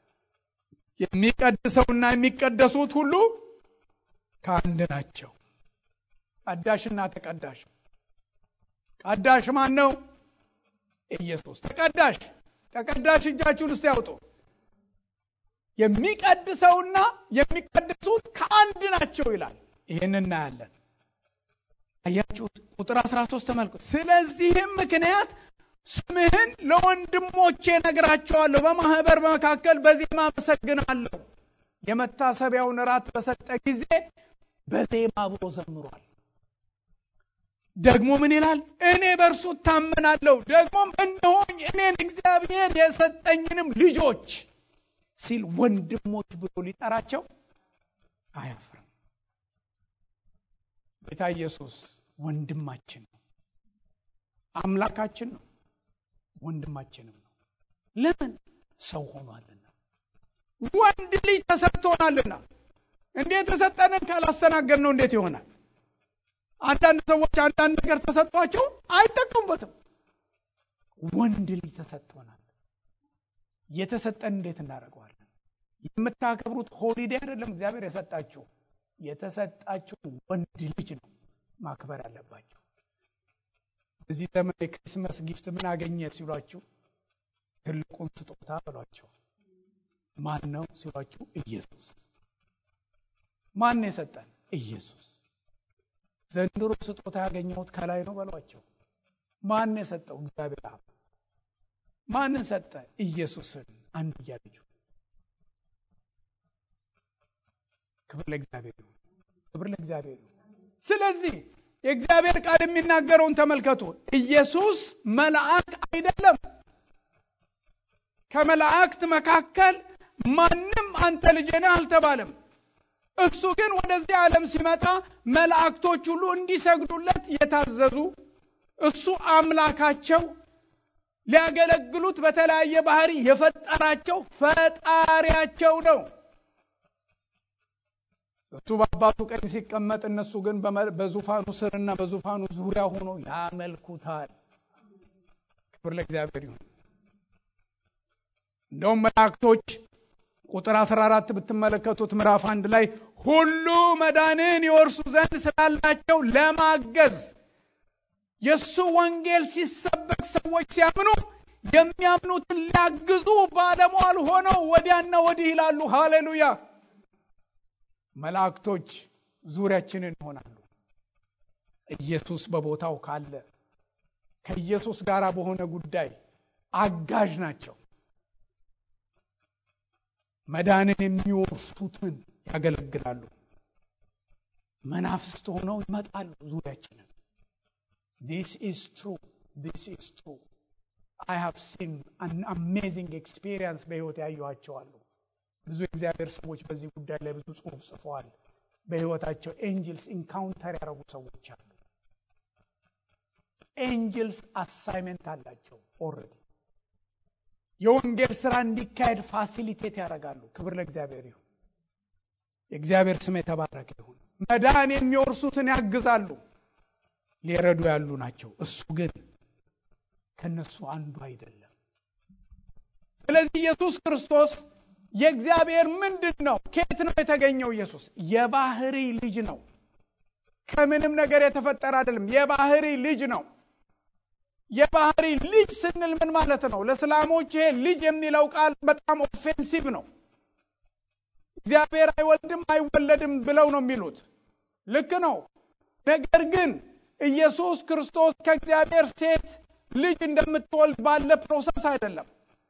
የሚቀድሰውና የሚቀደሱት ሁሉ ከአንድ ናቸው። ቀዳሽና ተቀዳሽ። ቀዳሽ ማን ነው? ኢየሱስ። ተቀዳሽ ተቀዳሽ እጃችሁን እስቲ ያውጡ። የሚቀድሰውና የሚቀደሱት ከአንድ ናቸው ይላል። ይህን እናያለን። አያችሁት? ቁጥር 13 ተመልከቱ። ስለዚህም ምክንያት ስምህን ለወንድሞቼ ነግራቸዋለሁ፣ በማህበር መካከል በዜማ አመሰግናለሁ። የመታሰቢያውን ራት በሰጠ ጊዜ በዜማ ብሎ ዘምሯል። ደግሞ ምን ይላል? እኔ በእርሱ እታመናለሁ፣ ደግሞም እነሆኝ እኔን እግዚአብሔር የሰጠኝንም ልጆች ሲል ወንድሞች ብሎ ሊጠራቸው አያፍርም። ጌታ ኢየሱስ ወንድማችን ነው፣ አምላካችን ነው፣ ወንድማችንም ነው። ለምን? ሰው ሆኗልና፣ ወንድ ልጅ ተሰጥቶናልና። እንዴት ተሰጠንን ካላስተናገድ ነው እንዴት ይሆናል? አንዳንድ ሰዎች አንዳንድ ነገር ተሰጧቸው አይጠቀሙበትም። ወንድ ልጅ ተሰጥቶናል። የተሰጠን እንዴት እናደርገዋለን? የምታከብሩት ሆሊዴ አይደለም እግዚአብሔር የሰጣችሁ የተሰጣችሁ ወንድ ልጅ ነው ማክበር ያለባቸው። እዚህ ዘመን የክሪስመስ ጊፍት ምን አገኘ ሲሏችሁ ትልቁን ስጦታ በሏቸው። ማን ነው ሲሏችሁ ኢየሱስ። ማን የሰጠን? ኢየሱስ። ዘንድሮ ስጦታ ያገኘሁት ከላይ ነው በሏቸው። ማን የሰጠው? እግዚአብሔር አብ። ማንን ሰጠ? ኢየሱስን አንድያ ልጁ። ክብር ለእግዚአብሔር ይሁን። ክብር ለእግዚአብሔር ይሁን። ስለዚህ የእግዚአብሔር ቃል የሚናገረውን ተመልከቱ። ኢየሱስ መልአክ አይደለም። ከመላእክት መካከል ማንም አንተ ልጄ ነህ አልተባለም። እሱ ግን ወደዚህ ዓለም ሲመጣ መላእክቶች ሁሉ እንዲሰግዱለት የታዘዙ እሱ አምላካቸው ሊያገለግሉት በተለያየ ባህሪ የፈጠራቸው ፈጣሪያቸው ነው። እሱ በአባቱ ቀኝ ሲቀመጥ፣ እነሱ ግን በዙፋኑ ስርና በዙፋኑ ዙሪያ ሆኖ ያመልኩታል። ክብር ለእግዚአብሔር ይሁን። እንደውም መላእክቶች ቁጥር 14 ብትመለከቱት ምዕራፍ አንድ ላይ ሁሉ መዳንን ይወርሱ ዘንድ ስላላቸው ለማገዝ የእሱ ወንጌል ሲሰበክ ሰዎች ሲያምኑ የሚያምኑትን ሊያግዙ ባለሟል ሆነው ወዲያና ወዲህ ይላሉ። ሃሌሉያ! መላእክቶች ዙሪያችንን ይሆናሉ። ኢየሱስ በቦታው ካለ ከኢየሱስ ጋር በሆነ ጉዳይ አጋዥ ናቸው። መዳንን የሚወርሱትን ያገለግላሉ። መናፍስት ሆነው ይመጣሉ ዙሪያችንን። ዲስ ኢዝ ትሩ ዲስ ኢዝ ትሩ አይ ሃቭ ሲን አን አሜዚንግ ኤክስፒሪየንስ በሕይወት ያየኋቸዋሉ። ብዙ የእግዚአብሔር ሰዎች በዚህ ጉዳይ ላይ ብዙ ጽሑፍ ጽፈዋል። በሕይወታቸው ኤንጅልስ ኢንካውንተር ያደረጉ ሰዎች አሉ። ኤንጅልስ አሳይመንት አላቸው ኦልሬዲ የወንጌል ስራ እንዲካሄድ ፋሲሊቴት ያደርጋሉ። ክብር ለእግዚአብሔር ይሁን። የእግዚአብሔር ስም የተባረከ ይሁን። መዳን የሚወርሱትን ያግዛሉ፣ ሊረዱ ያሉ ናቸው። እሱ ግን ከነሱ አንዱ አይደለም። ስለዚህ ኢየሱስ ክርስቶስ የእግዚአብሔር ምንድን ነው? ከየት ነው የተገኘው? ኢየሱስ የባህሪ ልጅ ነው። ከምንም ነገር የተፈጠረ አይደለም። የባህሪ ልጅ ነው። የባህሪ ልጅ ስንል ምን ማለት ነው? ለእስላሞች ይሄ ልጅ የሚለው ቃል በጣም ኦፌንሲቭ ነው። እግዚአብሔር አይወልድም አይወለድም ብለው ነው የሚሉት። ልክ ነው። ነገር ግን ኢየሱስ ክርስቶስ ከእግዚአብሔር ሴት ልጅ እንደምትወልድ ባለ ፕሮሰስ አይደለም።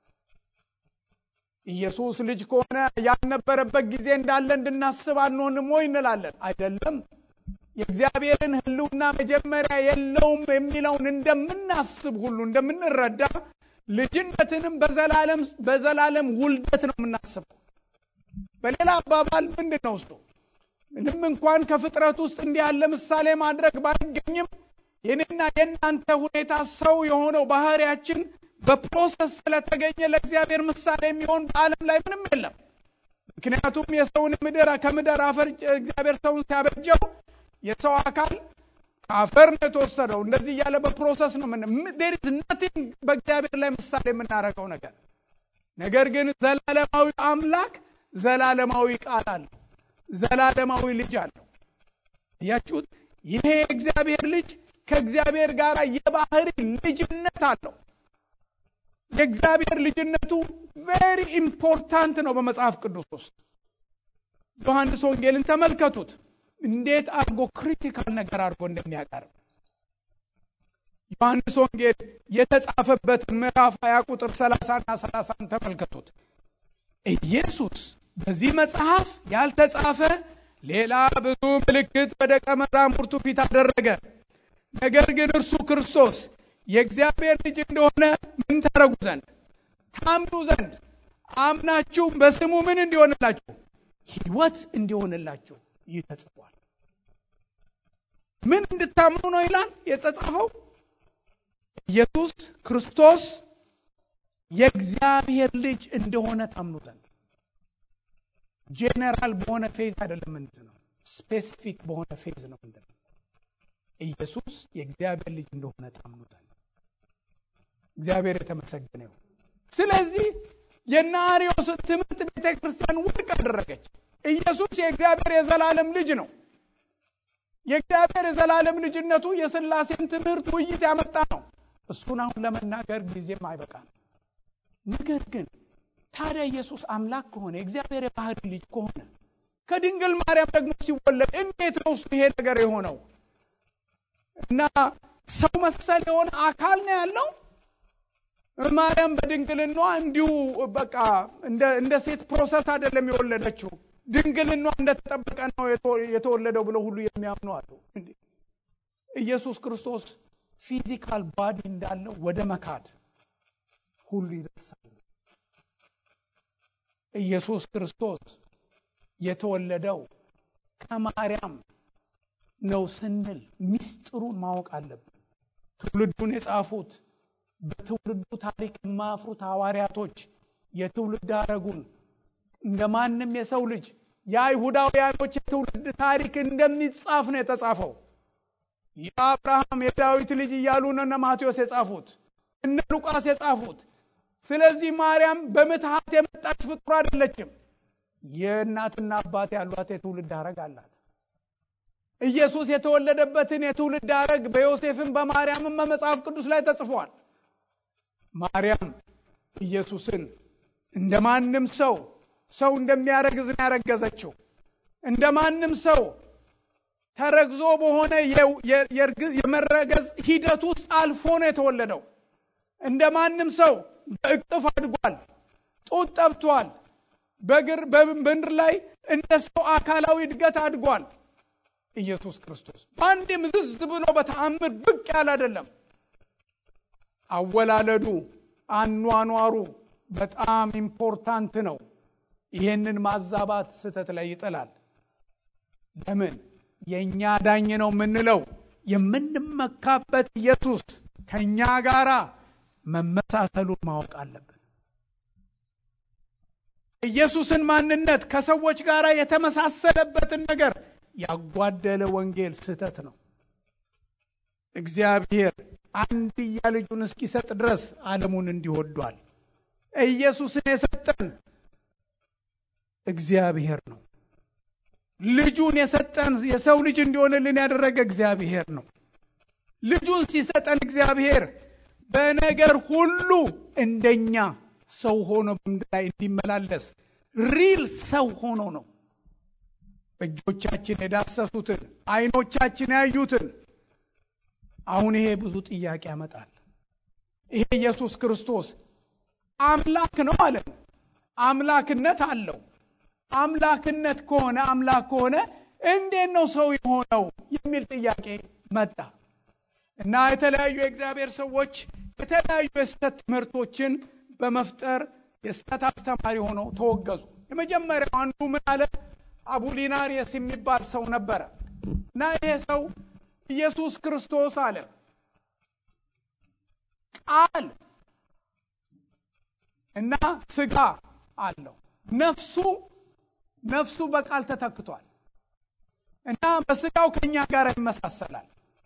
ኢየሱስ ልጅ ከሆነ ያልነበረበት ጊዜ እንዳለ እንድናስብ አንሆንም ወይ እንላለን። አይደለም። የእግዚአብሔርን ሕልውና መጀመሪያ የለውም የሚለውን እንደምናስብ ሁሉ እንደምንረዳ ልጅነትንም በዘላለም በዘላለም ውልደት ነው የምናስበው። በሌላ አባባል ምንድን ነው እሱ? ምንም እንኳን ከፍጥረት ውስጥ እንዲህ ያለ ምሳሌ ማድረግ ባይገኝም የኔና የእናንተ ሁኔታ ሰው የሆነው ባህሪያችን በፕሮሰስ ስለተገኘ ለእግዚአብሔር ምሳሌ የሚሆን በዓለም ላይ ምንም የለም። ምክንያቱም የሰውን ምድር ከምድር አፈር እግዚአብሔር ሰውን ሲያበጀው የሰው አካል ከአፈር ነው የተወሰደው። እንደዚህ እያለ በፕሮሰስ ነው ምን ዴር ኢዝ ናቲንግ በእግዚአብሔር ላይ ምሳሌ የምናደርገው ነገር። ነገር ግን ዘላለማዊ አምላክ ዘላለማዊ ቃል አለው፣ ዘላለማዊ ልጅ አለው። እያችሁት ይሄ የእግዚአብሔር ልጅ ከእግዚአብሔር ጋር የባህሪ ልጅነት አለው። የእግዚአብሔር ልጅነቱ ቬሪ ኢምፖርታንት ነው በመጽሐፍ ቅዱስ ውስጥ። ዮሐንስ ወንጌልን ተመልከቱት እንዴት አድርጎ ክሪቲካል ነገር አድርጎ እንደሚያቀርብ ዮሐንስ ወንጌል የተጻፈበትን ምዕራፍ 20 ቁጥር 30 እና 30 ተመልከቱት። ኢየሱስ በዚህ መጽሐፍ ያልተጻፈ ሌላ ብዙ ምልክት በደቀ መዛሙርቱ ፊት አደረገ። ነገር ግን እርሱ ክርስቶስ የእግዚአብሔር ልጅ እንደሆነ ምን ታረጉ ዘንድ ታምኑ ዘንድ አምናችሁ በስሙ ምን እንዲሆንላችሁ ሕይወት እንዲሆንላችሁ ይህ ተጽፏል። ምን እንድታምኑ ነው ይላል የተጻፈው? ኢየሱስ ክርስቶስ የእግዚአብሔር ልጅ እንደሆነ ታምኑ ዘንድ። ጄኔራል በሆነ ፌዝ አይደለም። ምንድን ነው ስፔሲፊክ በሆነ ፌዝ ነው። ምንድን ነው ኢየሱስ የእግዚአብሔር ልጅ እንደሆነ ታምኑ ዘንድ። እግዚአብሔር የተመሰገነ ይሁን። ስለዚህ የነ አርዮስን ትምህርት ቤተ ክርስቲያን ውድቅ አደረገች። ኢየሱስ የእግዚአብሔር የዘላለም ልጅ ነው። የእግዚአብሔር የዘላለም ልጅነቱ የሥላሴን ትምህርት ውይይት ያመጣ ነው። እሱን አሁን ለመናገር ጊዜም አይበቃም። ነገር ግን ታዲያ ኢየሱስ አምላክ ከሆነ የእግዚአብሔር የባህሪ ልጅ ከሆነ ከድንግል ማርያም ደግሞ ሲወለድ እንዴት ነው እሱ ይሄ ነገር የሆነው? እና ሰው መሰል የሆነ አካል ነው ያለው። ማርያም በድንግልኗ እንዲሁ በቃ እንደ ሴት ፕሮሰስ አይደለም የወለደችው ድንግልኗ እንደተጠበቀ ነው የተወለደው ብለው ሁሉ የሚያምኑ አሉ። ኢየሱስ ክርስቶስ ፊዚካል ባዲ እንዳለው ወደ መካድ ሁሉ ይደርሳሉ። ኢየሱስ ክርስቶስ የተወለደው ከማርያም ነው ስንል ሚስጥሩን ማወቅ አለብን። ትውልዱን የጻፉት በትውልዱ ታሪክ የማያፍሩት ሐዋርያቶች የትውልድ ሐረጉን እንደ ማንም የሰው ልጅ የአይሁዳውያኖች የትውልድ ታሪክ እንደሚጻፍ ነው የተጻፈው። የአብርሃም የዳዊት ልጅ እያሉ ነው እነ ማቴዎስ የጻፉት እነ ሉቃስ የጻፉት። ስለዚህ ማርያም በምትሃት የመጣች ፍጡር አይደለችም። የእናትና አባት ያሏት የትውልድ ሐረግ አላት። ኢየሱስ የተወለደበትን የትውልድ ሐረግ በዮሴፍም በማርያምም በመጽሐፍ ቅዱስ ላይ ተጽፏል። ማርያም ኢየሱስን እንደ ማንም ሰው ሰው እንደሚያረግዝ ነው ያረገዘችው። እንደ ማንም ሰው ተረግዞ በሆነ የመረገዝ ሂደት ውስጥ አልፎ ነው የተወለደው። እንደ ማንም ሰው በእቅፍ አድጓል፣ ጡት ጠብቷል። በግር በምድር ላይ እንደ ሰው አካላዊ እድገት አድጓል። ኢየሱስ ክርስቶስ በአንድ ምዝዝ ብሎ በተአምር ብቅ ያለ አይደለም። አወላለዱ አኗኗሩ በጣም ኢምፖርታንት ነው። ይሄንን ማዛባት ስህተት ላይ ይጥላል። ለምን የእኛ ዳኝ ነው የምንለው የምንመካበት ኢየሱስ ከእኛ ጋራ መመሳሰሉን ማወቅ አለብን። ኢየሱስን ማንነት ከሰዎች ጋር የተመሳሰለበትን ነገር ያጓደለ ወንጌል ስህተት ነው። እግዚአብሔር አንድያ ልጁን እስኪሰጥ ድረስ ዓለሙን እንዲወዷል። ኢየሱስን የሰጠን እግዚአብሔር ነው። ልጁን የሰጠን የሰው ልጅ እንዲሆንልን ያደረገ እግዚአብሔር ነው። ልጁን ሲሰጠን እግዚአብሔር በነገር ሁሉ እንደኛ ሰው ሆኖ በምድር ላይ እንዲመላለስ ሪል ሰው ሆኖ ነው። እጆቻችን የዳሰሱትን ዓይኖቻችን ያዩትን አሁን ይሄ ብዙ ጥያቄ ያመጣል። ይሄ ኢየሱስ ክርስቶስ አምላክ ነው አለን። አምላክነት አለው። አምላክነት ከሆነ አምላክ ከሆነ እንዴት ነው ሰው የሆነው የሚል ጥያቄ መጣ እና የተለያዩ የእግዚአብሔር ሰዎች የተለያዩ የስህተት ትምህርቶችን በመፍጠር የስህተት አስተማሪ ሆነው ተወገዙ። የመጀመሪያው አንዱ ምን አለ? አቡሊናሪየስ የሚባል ሰው ነበረ እና ይሄ ሰው ኢየሱስ ክርስቶስ አለ ቃል እና ስጋ አለው ነፍሱ ነፍሱ በቃል ተተክቷል እና በስጋው ከኛ ጋር ይመሳሰላል።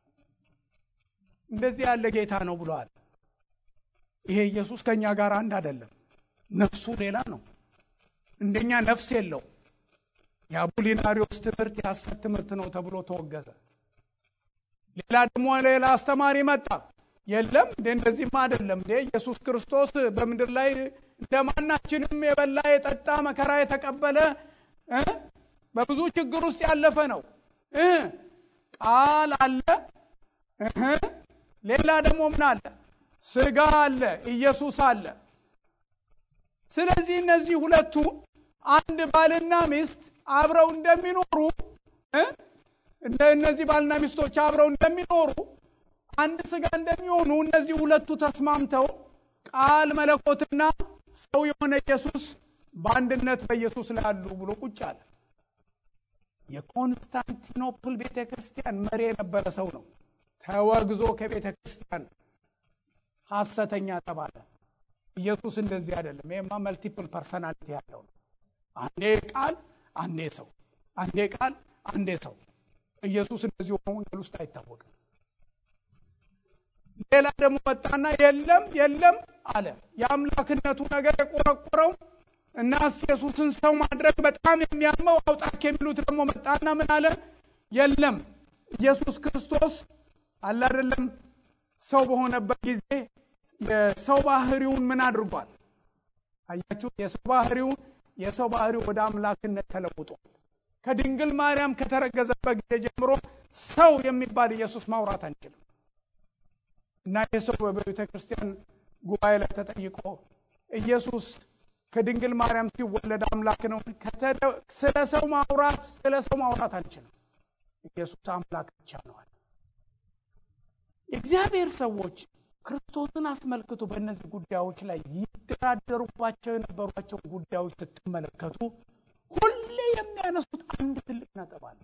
እንደዚህ ያለ ጌታ ነው ብለዋል። ይሄ ኢየሱስ ከኛ ጋር አንድ አይደለም። ነፍሱ ሌላ ነው። እንደኛ ነፍስ የለው። የአቡሊናሪዎስ ትምህርት የሐሰት ትምህርት ነው ተብሎ ተወገዘ። ሌላ ደግሞ ሌላ አስተማሪ መጣ። የለም እንደ እንደዚህማ አይደለም እንደ ኢየሱስ ክርስቶስ በምድር ላይ እንደማናችንም የበላ የጠጣ መከራ የተቀበለ በብዙ ችግር ውስጥ ያለፈ ነው። ቃል አለ። ሌላ ደግሞ ምን አለ? ስጋ አለ፣ ኢየሱስ አለ። ስለዚህ እነዚህ ሁለቱ አንድ ባልና ሚስት አብረው እንደሚኖሩ እንደ እነዚህ ባልና ሚስቶች አብረው እንደሚኖሩ አንድ ስጋ እንደሚሆኑ እነዚህ ሁለቱ ተስማምተው ቃል መለኮትና ሰው የሆነ ኢየሱስ በአንድነት በኢየሱስ ላይ አሉ ብሎ ቁጭ አለ። የኮንስታንቲኖፕል ቤተ ክርስቲያን መሪ የነበረ ሰው ነው። ተወግዞ ከቤተ ክርስቲያን ሐሰተኛ ተባለ። ኢየሱስ እንደዚህ አይደለም። ይሄማ መልቲፕል ፐርሰናሊቲ ያለው ነው። አንዴ ቃል፣ አንዴ ሰው፣ አንዴ ቃል፣ አንዴ ሰው። ኢየሱስ እንደዚህ ሆኖ ወንጌል ውስጥ አይታወቅም። ሌላ ደግሞ መጣና የለም የለም አለ። የአምላክነቱ ነገር የቆረቆረው እና ኢየሱስን ሰው ማድረግ በጣም የሚያመው አውጣክ የሚሉት ደግሞ መጣና ምን አለ? የለም ኢየሱስ ክርስቶስ አለ አይደለም ሰው በሆነበት ጊዜ የሰው ባህሪውን ምን አድርጓል? አያችሁ፣ የሰው ባህሪውን የሰው ባህሪው ወደ አምላክነት ተለውጧል። ከድንግል ማርያም ከተረገዘበት ጊዜ ጀምሮ ሰው የሚባል ኢየሱስ ማውራት አንችልም። እና ይህ ሰው በቤተ ክርስቲያን ጉባኤ ላይ ተጠይቆ ኢየሱስ ከድንግል ማርያም ሲወለድ አምላክ ነው። ስለ ሰው ማውራት ስለ ሰው ማውራት አንችልም። ኢየሱስ አምላክ ብቻ ነዋል። የእግዚአብሔር ሰዎች ክርስቶስን አስመልክቶ በእነዚህ ጉዳዮች ላይ ይደራደሩባቸው የነበሯቸው ጉዳዮች ስትመለከቱ ሁል ሁሌ የሚያነሱት አንድ ትልቅ ነጥብ አለ።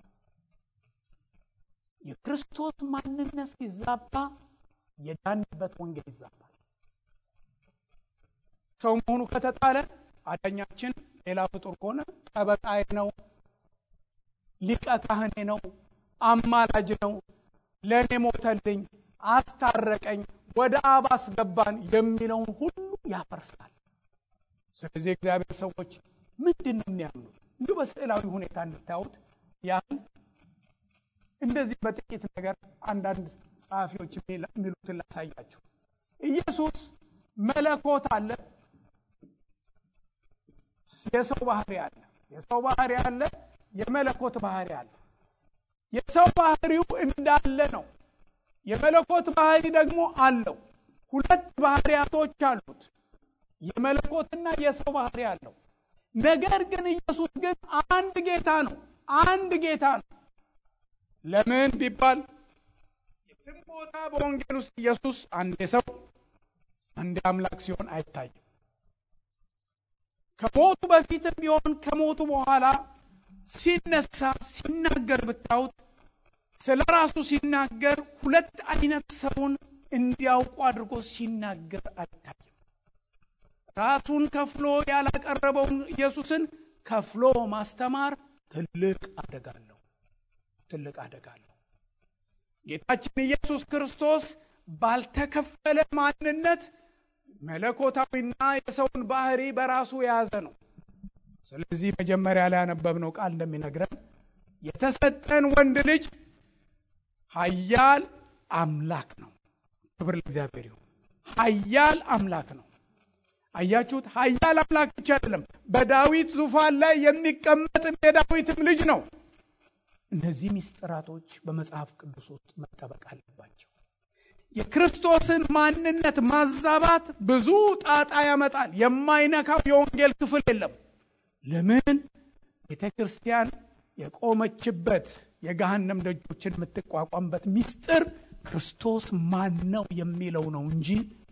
የክርስቶስ ማንነት ሲዛባ የዳንበት ወንጌል ይዛባል። ሰው መሆኑ ከተጣለ አዳኛችን ሌላ ፍጡር ከሆነ ጠበቃዬ ነው፣ ሊቀ ካህኔ ነው፣ አማላጅ ነው፣ ለእኔ ሞተልኝ፣ አስታረቀኝ፣ ወደ አብ አስገባን የሚለውን ሁሉ ያፈርሳል። ስለዚህ እግዚአብሔር ሰዎች ምንድን ነው የሚያምኑት? እንዲሁ በስዕላዊ ሁኔታ እንድታዩት ያህል እንደዚህ በጥቂት ነገር አንዳንድ ጸሐፊዎች የሚሉትን ላሳያችሁ። ኢየሱስ መለኮት አለ፣ የሰው ባህሪ አለ። የሰው ባህሪ አለ፣ የመለኮት ባህሪ አለ። የሰው ባህሪው እንዳለ ነው። የመለኮት ባህሪ ደግሞ አለው። ሁለት ባህሪያቶች አሉት፣ የመለኮትና የሰው ባህሪ አለው። ነገር ግን ኢየሱስ ግን አንድ ጌታ ነው። አንድ ጌታ ነው። ለምን ቢባል የትም ቦታ በወንጌል ውስጥ ኢየሱስ አንዴ ሰው አንዴ አምላክ ሲሆን አይታይም። ከሞቱ በፊትም ቢሆን ከሞቱ በኋላ ሲነሳ ሲናገር ብታዩት ስለ ራሱ ሲናገር ሁለት አይነት ሰውን እንዲያውቁ አድርጎ ሲናገር አይታይም። ራሱን ከፍሎ ያላቀረበውን ኢየሱስን ከፍሎ ማስተማር ትልቅ አደጋ አለው። ትልቅ አደጋ አለው። ጌታችን ኢየሱስ ክርስቶስ ባልተከፈለ ማንነት መለኮታዊና የሰውን ባህሪ በራሱ የያዘ ነው። ስለዚህ መጀመሪያ ላይ ያነበብነው ቃል እንደሚነግረን የተሰጠን ወንድ ልጅ ኃያል አምላክ ነው። ክብር ለእግዚአብሔር ይሁን። ኃያል አምላክ ነው። አያችሁት? ኃያል አምላክ ብቻ አይደለም፣ በዳዊት ዙፋን ላይ የሚቀመጥም የዳዊትም ልጅ ነው። እነዚህ ምስጢራቶች በመጽሐፍ ቅዱስ ውስጥ መጠበቅ አለባቸው። የክርስቶስን ማንነት ማዛባት ብዙ ጣጣ ያመጣል። የማይነካው የወንጌል ክፍል የለም። ለምን? ቤተ ክርስቲያን የቆመችበት የገሃነም ደጆችን የምትቋቋምበት ምስጢር ክርስቶስ ማን ነው የሚለው ነው እንጂ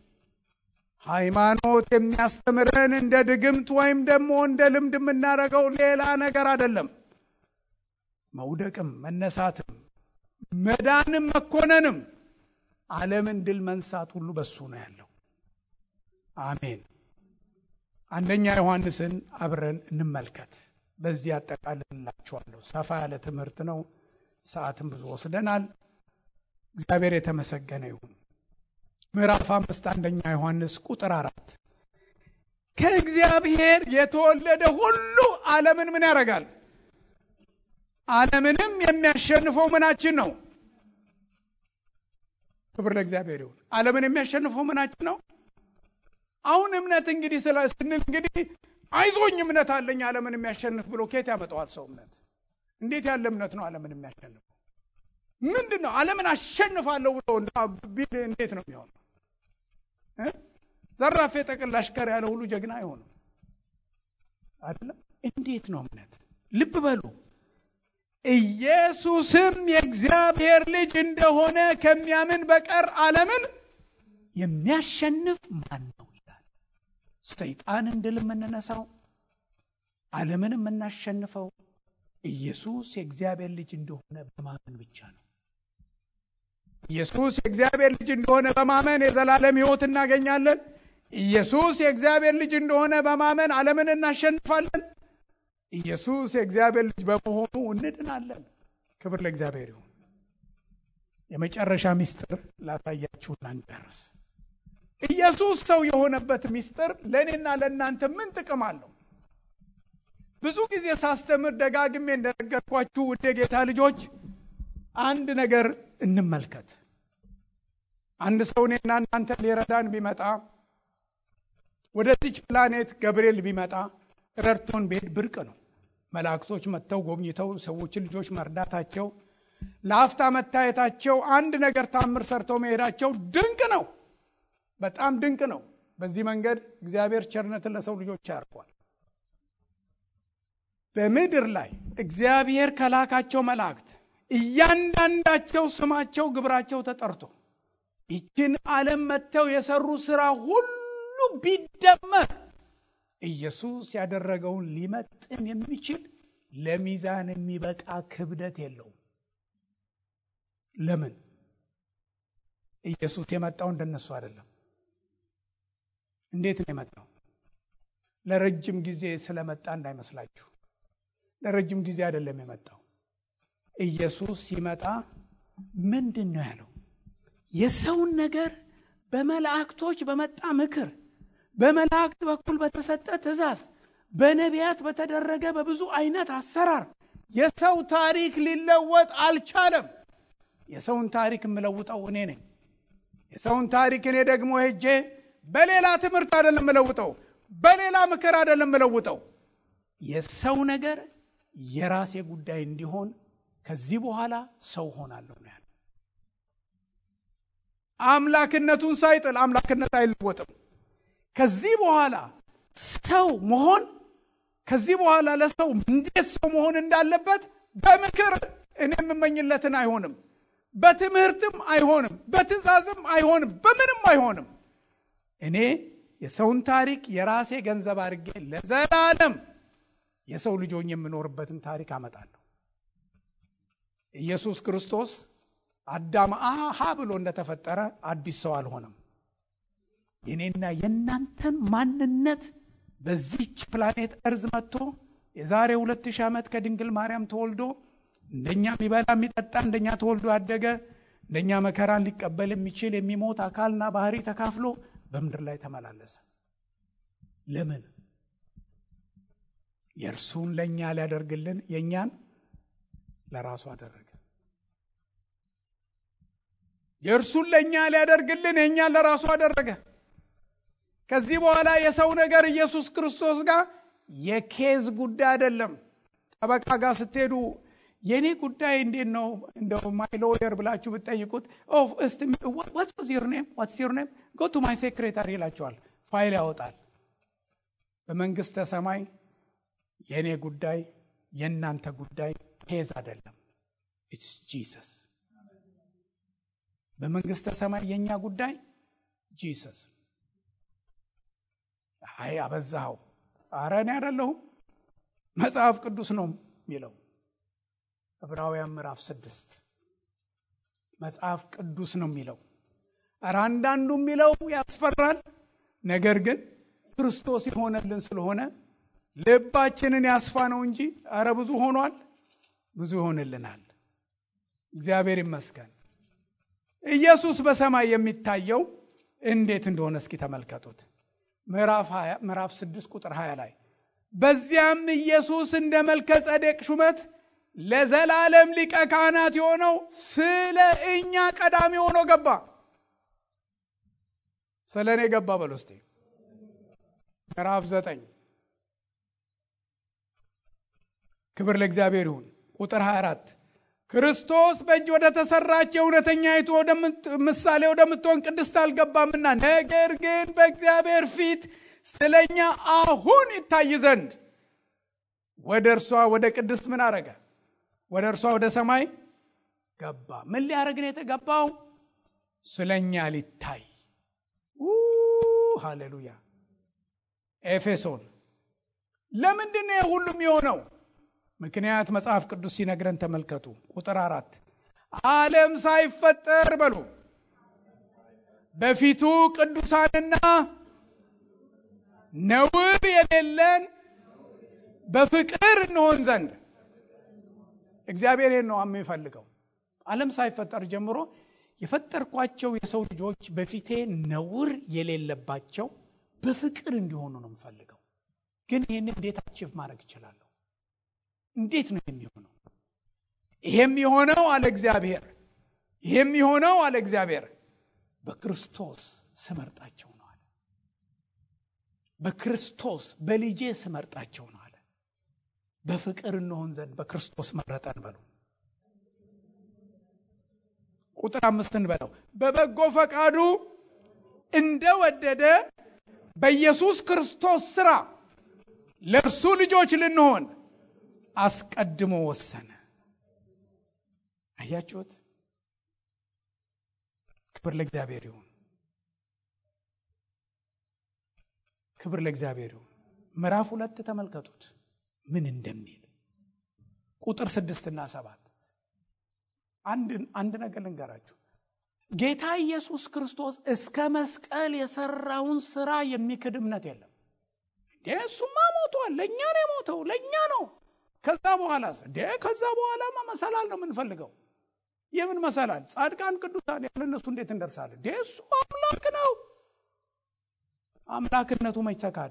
ሃይማኖት የሚያስተምረን እንደ ድግምት ወይም ደግሞ እንደ ልምድ የምናደርገው ሌላ ነገር አይደለም። መውደቅም መነሳትም መዳንም መኮነንም ዓለምን ድል መንሳት ሁሉ በሱ ነው ያለው። አሜን። አንደኛ ዮሐንስን አብረን እንመልከት። በዚህ አጠቃልላችኋለሁ። ሰፋ ያለ ትምህርት ነው። ሰዓትም ብዙ ወስደናል። እግዚአብሔር የተመሰገነ ይሁን። ምዕራፍ አምስት አንደኛ ዮሐንስ ቁጥር አራት ከእግዚአብሔር የተወለደ ሁሉ ዓለምን ምን ያደርጋል? ዓለምንም የሚያሸንፈው ምናችን ነው? ክብር ለእግዚአብሔር ይሁን። ዓለምን የሚያሸንፈው ምናችን ነው? አሁን እምነት እንግዲህ ስለ ስንል እንግዲህ አይዞኝ እምነት አለኝ ዓለምን የሚያሸንፍ ብሎ ኬት ያመጣዋል ሰው እምነት? እንዴት ያለ እምነት ነው ዓለምን የሚያሸንፈው? ምንድን ነው ዓለምን አሸንፋለሁ ብሎ ቢል እንዴት ነው የሚሆነው? ዘራፌ ጠቅል አሽከር ያለ ሁሉ ጀግና አይሆንም አይደለም። እንዴት ነው እምነት? ልብ በሉ። ኢየሱስም የእግዚአብሔር ልጅ እንደሆነ ከሚያምን በቀር ዓለምን የሚያሸንፍ ማን ነው ይላል። ሰይጣንን ድል የምንነሳው ዓለምን የምናሸንፈው ኢየሱስ የእግዚአብሔር ልጅ እንደሆነ በማመን ብቻ ነው። ኢየሱስ የእግዚአብሔር ልጅ እንደሆነ በማመን የዘላለም ሕይወት እናገኛለን። ኢየሱስ የእግዚአብሔር ልጅ እንደሆነ በማመን ዓለምን እናሸንፋለን። ኢየሱስ የእግዚአብሔር ልጅ በመሆኑ እንድናለን። ክብር ለእግዚአብሔር ይሁን። የመጨረሻ ሚስጥር ላሳያችሁና እንጨርስ። ኢየሱስ ሰው የሆነበት ሚስጥር ለእኔና ለእናንተ ምን ጥቅም አለው? ብዙ ጊዜ ሳስተምር ደጋግሜ እንደነገርኳችሁ ውድ ጌታ ልጆች አንድ ነገር እንመልከት። አንድ ሰው እኔና እናንተ ሊረዳን ቢመጣ ወደዚች ፕላኔት ገብርኤል ቢመጣ ረድቶን ቤት ብርቅ ነው። መላእክቶች መጥተው ጎብኝተው ሰዎችን ልጆች መርዳታቸው፣ ለአፍታ መታየታቸው፣ አንድ ነገር ታምር ሰርተው መሄዳቸው ድንቅ ነው። በጣም ድንቅ ነው። በዚህ መንገድ እግዚአብሔር ቸርነትን ለሰው ልጆች ያርጓል። በምድር ላይ እግዚአብሔር ከላካቸው መላእክት እያንዳንዳቸው ስማቸው፣ ግብራቸው ተጠርቶ ይችን ዓለም መጥተው የሰሩ ስራ ሁሉ ቢደመር ኢየሱስ ያደረገውን ሊመጥን የሚችል ለሚዛን የሚበቃ ክብደት የለውም። ለምን? ኢየሱስ የመጣው እንደነሱ አይደለም። እንዴት ነው የመጣው? ለረጅም ጊዜ ስለመጣ እንዳይመስላችሁ። ለረጅም ጊዜ አይደለም የመጣው። ኢየሱስ ሲመጣ ምንድን ነው ያለው? የሰውን ነገር በመላእክቶች በመጣ ምክር፣ በመላእክት በኩል በተሰጠ ትእዛዝ፣ በነቢያት በተደረገ በብዙ አይነት አሰራር የሰው ታሪክ ሊለወጥ አልቻለም። የሰውን ታሪክ የምለውጠው እኔ ነኝ። የሰውን ታሪክ እኔ ደግሞ ሄጄ በሌላ ትምህርት አይደለም የምለውጠው፣ በሌላ ምክር አይደለም የምለውጠው። የሰው ነገር የራሴ ጉዳይ እንዲሆን ከዚህ በኋላ ሰው ሆናለሁ ነው ያለው። አምላክነቱን ሳይጥል አምላክነት አይለወጥም። ከዚህ በኋላ ሰው መሆን ከዚህ በኋላ ለሰው እንዴት ሰው መሆን እንዳለበት በምክር እኔ የምመኝለትን አይሆንም፣ በትምህርትም አይሆንም፣ በትእዛዝም አይሆንም፣ በምንም አይሆንም። እኔ የሰውን ታሪክ የራሴ ገንዘብ አድርጌ ለዘላለም የሰው ልጆኝ የምኖርበትን ታሪክ አመጣለሁ። ኢየሱስ ክርስቶስ አዳም አሃ ብሎ እንደተፈጠረ አዲስ ሰው አልሆነም። የኔና የእናንተን ማንነት በዚች ፕላኔት እርዝ መጥቶ የዛሬ ሁለት ሺህ ዓመት ከድንግል ማርያም ተወልዶ እንደኛ የሚበላ የሚጠጣ እንደኛ ተወልዶ ያደገ እንደኛ መከራን ሊቀበል የሚችል የሚሞት አካልና ባህሪ ተካፍሎ በምድር ላይ ተመላለሰ። ለምን? የእርሱን ለእኛ ሊያደርግልን የእኛን ለራሱ አደረገ። የእርሱን ለእኛ ሊያደርግልን የእኛን ለራሱ አደረገ። ከዚህ በኋላ የሰው ነገር ኢየሱስ ክርስቶስ ጋር የኬዝ ጉዳይ አይደለም። ጠበቃ ጋር ስትሄዱ የእኔ ጉዳይ እንዴት ነው እንደው ማይ ሎየር ብላችሁ ብትጠይቁት ዋትስ ዩር ኔም ዋትስ ዩር ኔም ጎ ቱ ማይ ሴክሬታሪ ይላቸዋል። ፋይል ያወጣል። በመንግስተ ሰማይ የእኔ ጉዳይ የእናንተ ጉዳይ ኬዝ አይደለም። ኢትስ ጂሰስ። በመንግስተ ሰማይ የእኛ ጉዳይ ጂሰስ። አይ አበዛኸው። አረ እኔ አይደለሁም መጽሐፍ ቅዱስ ነው የሚለው ዕብራውያን ምዕራፍ ስድስት መጽሐፍ ቅዱስ ነው የሚለው። ኧረ አንዳንዱ የሚለው ያስፈራል። ነገር ግን ክርስቶስ የሆነልን ስለሆነ ልባችንን ያስፋ ነው እንጂ ኧረ ብዙ ሆኗል፣ ብዙ ይሆንልናል። እግዚአብሔር ይመስገን። ኢየሱስ በሰማይ የሚታየው እንዴት እንደሆነ እስኪ ተመልከቱት። ምዕራፍ ስድስት ቁጥር 20 ላይ በዚያም ኢየሱስ እንደ መልከ ጸዴቅ ሹመት ለዘላለም ሊቀ ካህናት የሆነው ስለ እኛ ቀዳሚ ሆኖ ገባ። ስለ እኔ ገባ በል ውስጤ። ምዕራፍ ዘጠኝ ክብር ለእግዚአብሔር ይሁን። ቁጥር 24 ክርስቶስ በእጅ ወደ ተሰራች የእውነተኛይቱ ምሳሌ ወደምትሆን ቅድስት አልገባምና፣ ነገር ግን በእግዚአብሔር ፊት ስለኛ አሁን ይታይ ዘንድ ወደ እርሷ ወደ ቅድስት ምን አረገ? ወደ እርሷ ወደ ሰማይ ገባ። ምን ሊያደረግ ነው የተገባው? ስለኛ ሊታይ። ሃሌሉያ። ኤፌሶን ለምንድን ነው ሁሉም የሆነው? ምክንያት መጽሐፍ ቅዱስ ሲነግረን ተመልከቱ። ቁጥር አራት ዓለም ሳይፈጠር በሉ በፊቱ ቅዱሳንና ነውር የሌለን በፍቅር እንሆን ዘንድ እግዚአብሔር ይህን ነው የሚፈልገው። ዓለም ሳይፈጠር ጀምሮ የፈጠርኳቸው የሰው ልጆች በፊቴ ነውር የሌለባቸው በፍቅር እንዲሆኑ ነው የምፈልገው። ግን ይህን እንዴት አቺቭ ማድረግ እችላለሁ? እንዴት ነው የሚሆነው? ይሄም የሆነው አለ እግዚአብሔር፣ ይሄም የሆነው አለ እግዚአብሔር በክርስቶስ ስመርጣቸው ነው አለ። በክርስቶስ በልጄ ስመርጣቸው ነው አለ። በፍቅር እንሆን ዘንድ በክርስቶስ መረጠን በሉ። ቁጥር አምስትን በለው በበጎ ፈቃዱ እንደወደደ በኢየሱስ ክርስቶስ ስራ ለእርሱ ልጆች ልንሆን አስቀድሞ ወሰነ። አያችሁት? ክብር ለእግዚአብሔር ይሁን። ክብር ለእግዚአብሔር ይሁን። ምዕራፍ ሁለት ተመልከቱት ምን እንደሚል ቁጥር ስድስትና ሰባት አንድ ነገር ልንገራችሁ። ጌታ ኢየሱስ ክርስቶስ እስከ መስቀል የሰራውን ስራ የሚክድ እምነት የለም። እንዴ እሱማ ሞቷል፣ ለእኛ ነው የሞተው፣ ለእኛ ነው። ከዛ በኋላስ እንዴ ከዛ በኋላማ መሰላል ነው የምንፈልገው። የምን መሰላል? ጻድቃን ቅዱሳን ያለ እነሱ እንዴት እንደርሳለን? እንዴ እሱ አምላክ ነው። አምላክነቱ መች ተካደ?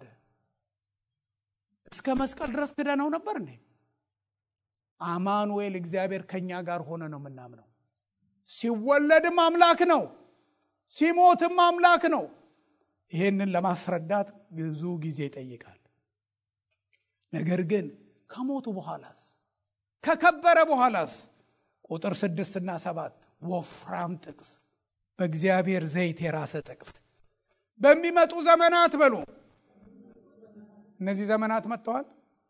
እስከ መስቀል ድረስ ክደነው ነበር እንዴ? አማኑኤል እግዚአብሔር ከኛ ጋር ሆነ ነው የምናምነው። ሲወለድም አምላክ ነው፣ ሲሞትም አምላክ ነው። ይህንን ለማስረዳት ብዙ ጊዜ ይጠይቃል። ነገር ግን ከሞቱ በኋላስ ከከበረ በኋላስ ቁጥር ስድስትና ሰባት ወፍራም ጥቅስ በእግዚአብሔር ዘይት የራሰ ጥቅስ በሚመጡ ዘመናት በሉ እነዚህ ዘመናት መጥተዋል።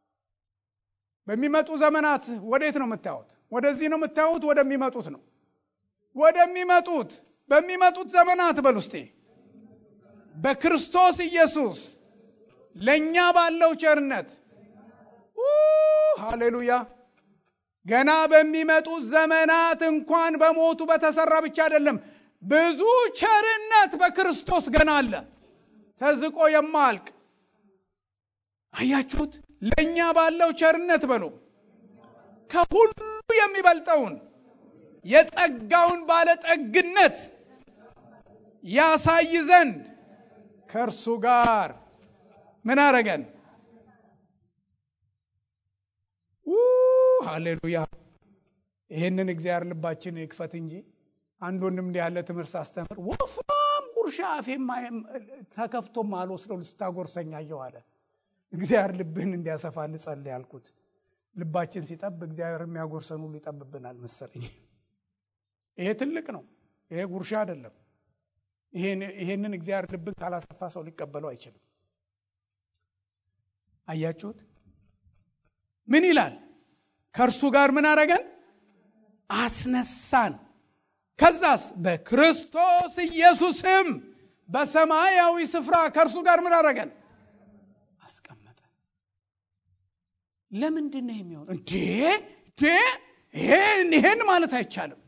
በሚመጡ ዘመናት ወዴት ነው የምታዩት? ወደዚህ ነው የምታዩት? ወደሚመጡት ነው ወደሚመጡት በሚመጡት ዘመናት በል ውስጤ በክርስቶስ ኢየሱስ ለእኛ ባለው ቸርነት ሃሌሉያ ገና በሚመጡት ዘመናት እንኳን በሞቱ በተሰራ ብቻ አይደለም፣ ብዙ ቸርነት በክርስቶስ ገና አለ፣ ተዝቆ የማያልቅ አያችሁት? ለእኛ ባለው ቸርነት በሉ ከሁሉ የሚበልጠውን የጸጋውን ባለጠግነት ያሳይ ዘንድ ከእርሱ ጋር ምን አረገን? ሃሌሉያ! ይህንን እግዚአብሔር ልባችን ይክፈት እንጂ አንድ ወንድም እንዲህ ያለ ትምህርት ሳስተምር ወፍራም ጉርሻ አፌም ተከፍቶም አልወስደው ልስታጎርሰኝ አየሁ አለ። እግዚአብሔር ልብህን እንዲያሰፋ ልጸልይ ያልኩት ልባችን ሲጠብ እግዚአብሔር የሚያጎርሰን ሁሉ ይጠብብናል መሰለኝ። ይሄ ትልቅ ነው። ይሄ ጉርሻ አይደለም። ይሄንን እግዚአብሔር ልብን ካላሰፋ ሰው ሊቀበለው አይችልም። አያችሁት? ምን ይላል? ከእርሱ ጋር ምን አረገን? አስነሳን። ከዛስ በክርስቶስ ኢየሱስም በሰማያዊ ስፍራ ከእርሱ ጋር ምን አረገን? አስቀመጠን። ለምንድን ነው የሚሆን? እንዴ ይሄን ማለት አይቻልም።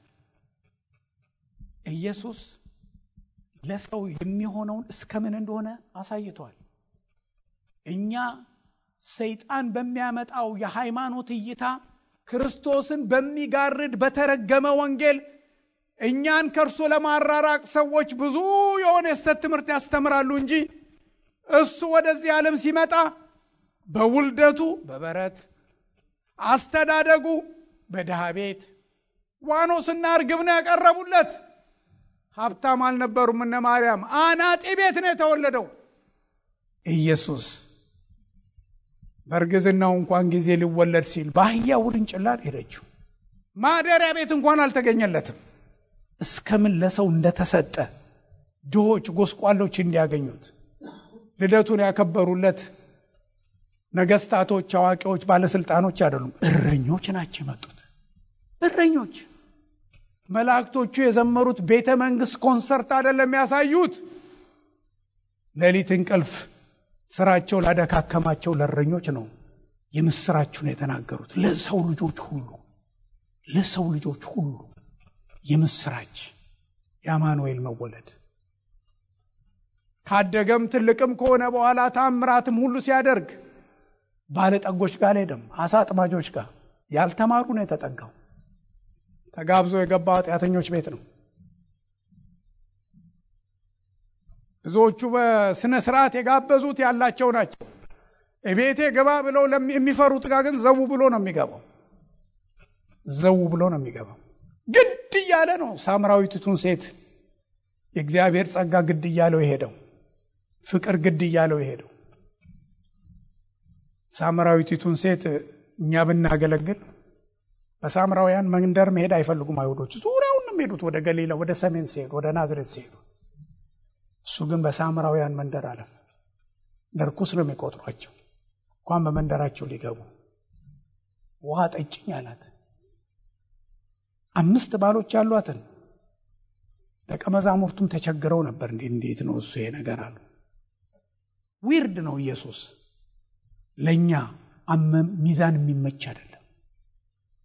ኢየሱስ ለሰው የሚሆነውን እስከምን እንደሆነ አሳይቷል። እኛ ሰይጣን በሚያመጣው የሃይማኖት እይታ ክርስቶስን በሚጋርድ በተረገመ ወንጌል እኛን ከእርሱ ለማራራቅ ሰዎች ብዙ የሆነ የስተት ትምህርት ያስተምራሉ እንጂ እሱ ወደዚህ ዓለም ሲመጣ በውልደቱ በበረት አስተዳደጉ በድሃ ቤት ዋኖስና እርግብ ነው ያቀረቡለት። ሀብታም አልነበሩም። እነ ማርያም አናጢ ቤት ነው የተወለደው። ኢየሱስ በእርግዝናው እንኳን ጊዜ ሊወለድ ሲል በአህያ ውርንጭላ ሄደችው። ማደሪያ ቤት እንኳን አልተገኘለትም። እስከምን ለሰው እንደተሰጠ ድሆች፣ ጎስቋሎች እንዲያገኙት ልደቱን ያከበሩለት ነገስታቶች፣ አዋቂዎች፣ ባለስልጣኖች አይደሉም። እረኞች ናቸው የመጡት። እረኞች መላእክቶቹ የዘመሩት ቤተ መንግስት ኮንሰርት አይደለም ያሳዩት። ሌሊት እንቅልፍ ስራቸው ላደካከማቸው ለእረኞች ነው የምስራችሁን የተናገሩት። ለሰው ልጆች ሁሉ ለሰው ልጆች ሁሉ የምስራች የአማኑኤል መወለድ ካደገም ትልቅም ከሆነ በኋላ ታምራትም ሁሉ ሲያደርግ ባለጠጎች ጋር አልሄደም። አሳ አጥማጆች ጋር ያልተማሩ ነው የተጠጋው። ተጋብዞ የገባ ኃጢአተኞች ቤት ነው። ብዙዎቹ በስነ ስርዓት የጋበዙት ያላቸው ናቸው። እቤቴ ግባ ብለው የሚፈሩት ጋር ግን ዘው ብሎ ነው የሚገባው። ዘው ብሎ ነው የሚገባው። ግድ እያለ ነው ሳምራዊቲቱን ሴት የእግዚአብሔር ጸጋ ግድ እያለው የሄደው ፍቅር ግድ እያለው የሄደው ሳምራዊቲቱን ሴት እኛ ብናገለግል በሳምራውያን መንደር መሄድ አይፈልጉም አይሁዶች። ዙሪያውን ነው የሚሄዱት ወደ ገሊላ፣ ወደ ሰሜን ሲሄዱ፣ ወደ ናዝሬት ሲሄዱ። እሱ ግን በሳምራውያን መንደር አለፍ። ለርኩስ ነው የሚቆጥሯቸው እንኳን በመንደራቸው ሊገቡ። ውሃ ጠጭኝ አላት። አምስት ባሎች ያሏትን ደቀ መዛሙርቱም ተቸግረው ነበር። እንዴ እንዴት ነው እሱ ይሄ ነገር አሉ። ዊርድ ነው ኢየሱስ ለእኛ ሚዛን የሚመች አይደለም።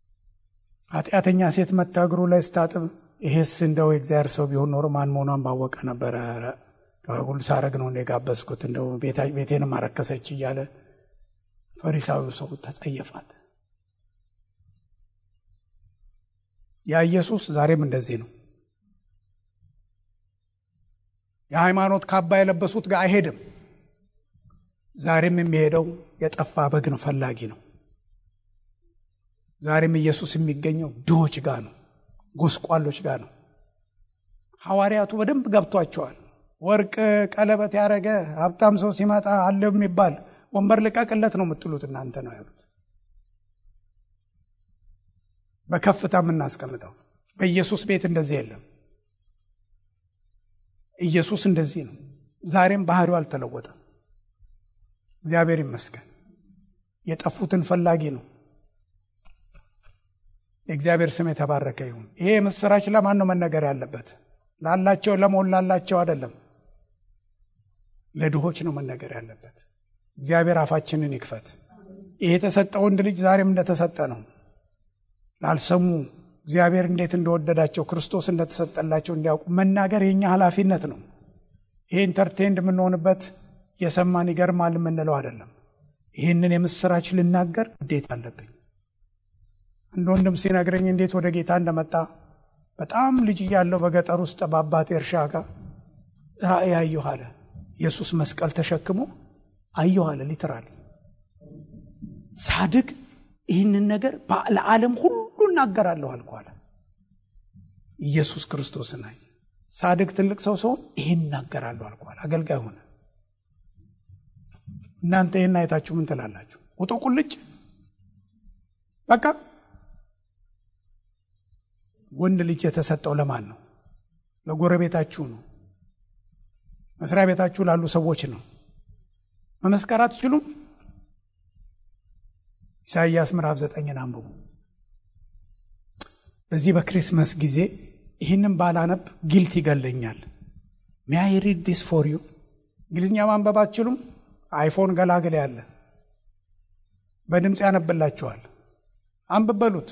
ኃጢአተኛ ሴት መታ እግሩ ላይ ስታጥብ ይሄስ እንደው የእግዚአብሔር ሰው ቢሆን ኖሮ ማን መሆኗን ባወቀ ነበረ። ሁሉ ሳረግ ነው የጋበዝኩት እንደው ቤቴንም አረከሰች እያለ ፈሪሳዊው ሰው ተጸየፋት። ያ ኢየሱስ ዛሬም እንደዚህ ነው። የሃይማኖት ካባ የለበሱት ጋር አይሄድም። ዛሬም የሚሄደው የጠፋ በግን ፈላጊ ነው። ዛሬም ኢየሱስ የሚገኘው ድሆች ጋር ነው፣ ጎስቋሎች ጋር ነው። ሐዋርያቱ በደንብ ገብቷቸዋል። ወርቅ ቀለበት ያደረገ ሀብታም ሰው ሲመጣ አለው የሚባል ወንበር ልቀቅለት ነው የምትሉት እናንተ ነው ያሉት። በከፍታ የምናስቀምጠው በኢየሱስ ቤት እንደዚህ የለም። ኢየሱስ እንደዚህ ነው። ዛሬም ባህሪው አልተለወጠም። እግዚአብሔር ይመስገን። የጠፉትን ፈላጊ ነው። የእግዚአብሔር ስም የተባረከ ይሁን። ይሄ ምስራች ለማን ነው መነገር ያለበት? ላላቸው ለሞላላቸው አይደለም፣ ለድሆች ነው መነገር ያለበት። እግዚአብሔር አፋችንን ይክፈት። ይሄ የተሰጠ ወንድ ልጅ ዛሬም እንደተሰጠ ነው። ላልሰሙ እግዚአብሔር እንዴት እንደወደዳቸው ክርስቶስ እንደተሰጠላቸው እንዲያውቁ መናገር የኛ ኃላፊነት ነው። ይሄ ኢንተርቴንድ የምንሆንበት የሰማን ይገርማል የምንለው አይደለም። ይህንን የምስራች ልናገር ግዴታ አለብኝ። አንድ ወንድም ሲነግረኝ እንዴት ወደ ጌታ እንደመጣ በጣም ልጅ እያለው በገጠር ውስጥ በአባቴ እርሻ ጋር ራእይ አየሁ አለ። ኢየሱስ መስቀል ተሸክሞ አየሁ አለ። ሊትራል ሳድግ ይህንን ነገር ለዓለም ሁሉ እናገራለሁ አልኩ አለ። ኢየሱስ ክርስቶስን አየ። ሳድግ ትልቅ ሰው ሰውን ይህን እናገራለሁ አልኩ አለ። አገልጋይ ሆነ። እናንተ ይህን አይታችሁ ምን ትላላችሁ? ውጡ ቁልጭ በቃ ወንድ ልጅ የተሰጠው ለማን ነው? ለጎረቤታችሁ ነው። መስሪያ ቤታችሁ ላሉ ሰዎች ነው። መመስከር አትችሉም? ኢሳይያስ ምዕራፍ ዘጠኝን አንብቡ። በዚህ በክሪስመስ ጊዜ ይህንም ባላነብ ጊልት ይገለኛል። ሚያይ ሪድ ዲስ ፎር ዩ እንግሊዝኛ ማንበብ አትችሉም? አይፎን ገላግል ያለ በድምፅ ያነብላችኋል። አንብበሉት።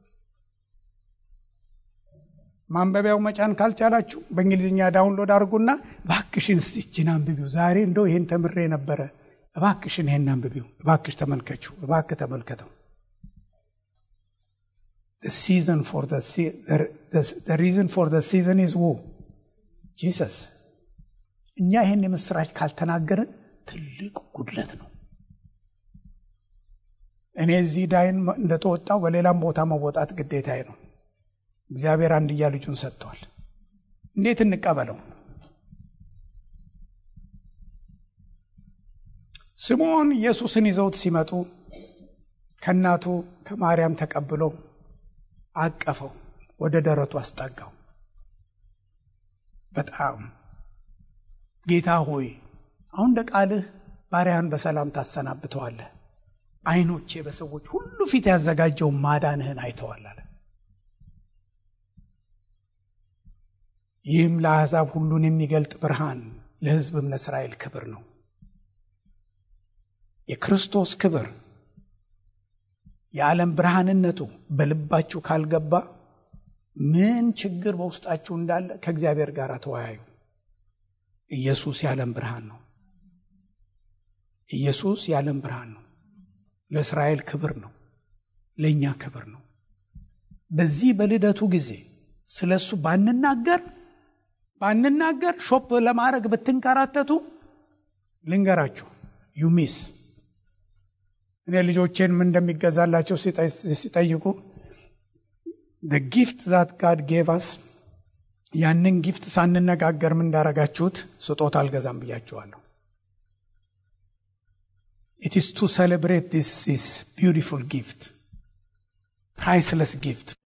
ማንበቢያው መጫን ካልቻላችሁ በእንግሊዝኛ ዳውንሎድ አድርጉና እባክሽን እስቲ ይህችን አንብቢው። ዛሬ እንደው ይህን ተምሬ ነበረ፣ እባክሽን ይህን አንብቢው፣ እባክሽ ተመልከችው፣ እባክህ ተመልከተው። ሪዝን ፎር ሲዝን ኢዝ ው ጂሰስ። እኛ ይህን የምስራች ካልተናገርን ትልቅ ጉድለት ነው። እኔ እዚህ ዳይን እንደተወጣው በሌላም ቦታ መወጣት ግዴታዬ ነው። እግዚአብሔር አንድያ ልጁን ሰጥቷል። እንዴት እንቀበለው? ስምዖን ኢየሱስን ይዘውት ሲመጡ ከእናቱ ከማርያም ተቀብሎ አቀፈው፣ ወደ ደረቱ አስጠጋው። በጣም ጌታ ሆይ አሁን እንደ ቃልህ ባሪያህን በሰላም ታሰናብተዋለህ። ዓይኖቼ በሰዎች ሁሉ ፊት ያዘጋጀውን ማዳንህን አይተዋል አለ። ይህም ለአሕዛብ ሁሉን የሚገልጥ ብርሃን ለሕዝብም ለእስራኤል ክብር ነው። የክርስቶስ ክብር የዓለም ብርሃንነቱ በልባችሁ ካልገባ ምን ችግር በውስጣችሁ እንዳለ ከእግዚአብሔር ጋር ተወያዩ። ኢየሱስ የዓለም ብርሃን ነው። ኢየሱስ የዓለም ብርሃን ነው። ለእስራኤል ክብር ነው። ለእኛ ክብር ነው። በዚህ በልደቱ ጊዜ ስለ እሱ ባንናገር ባንናገር ሾፕ ለማድረግ ብትንከራተቱ ልንገራችሁ ዩሚስ እኔ ልጆቼን ምን እንደሚገዛላቸው ሲጠይቁ ጊፍት ዛት ጋድ ጌቫስ ያንን ጊፍት ሳንነጋገር ምን እንዳረጋችሁት ስጦታ አልገዛም ብያችኋለሁ። ኢት ኢስ ቱ ሴሌብሬት ዲስ ቢዩቲፉል ጊፍት ፕራይስለስ ጊፍት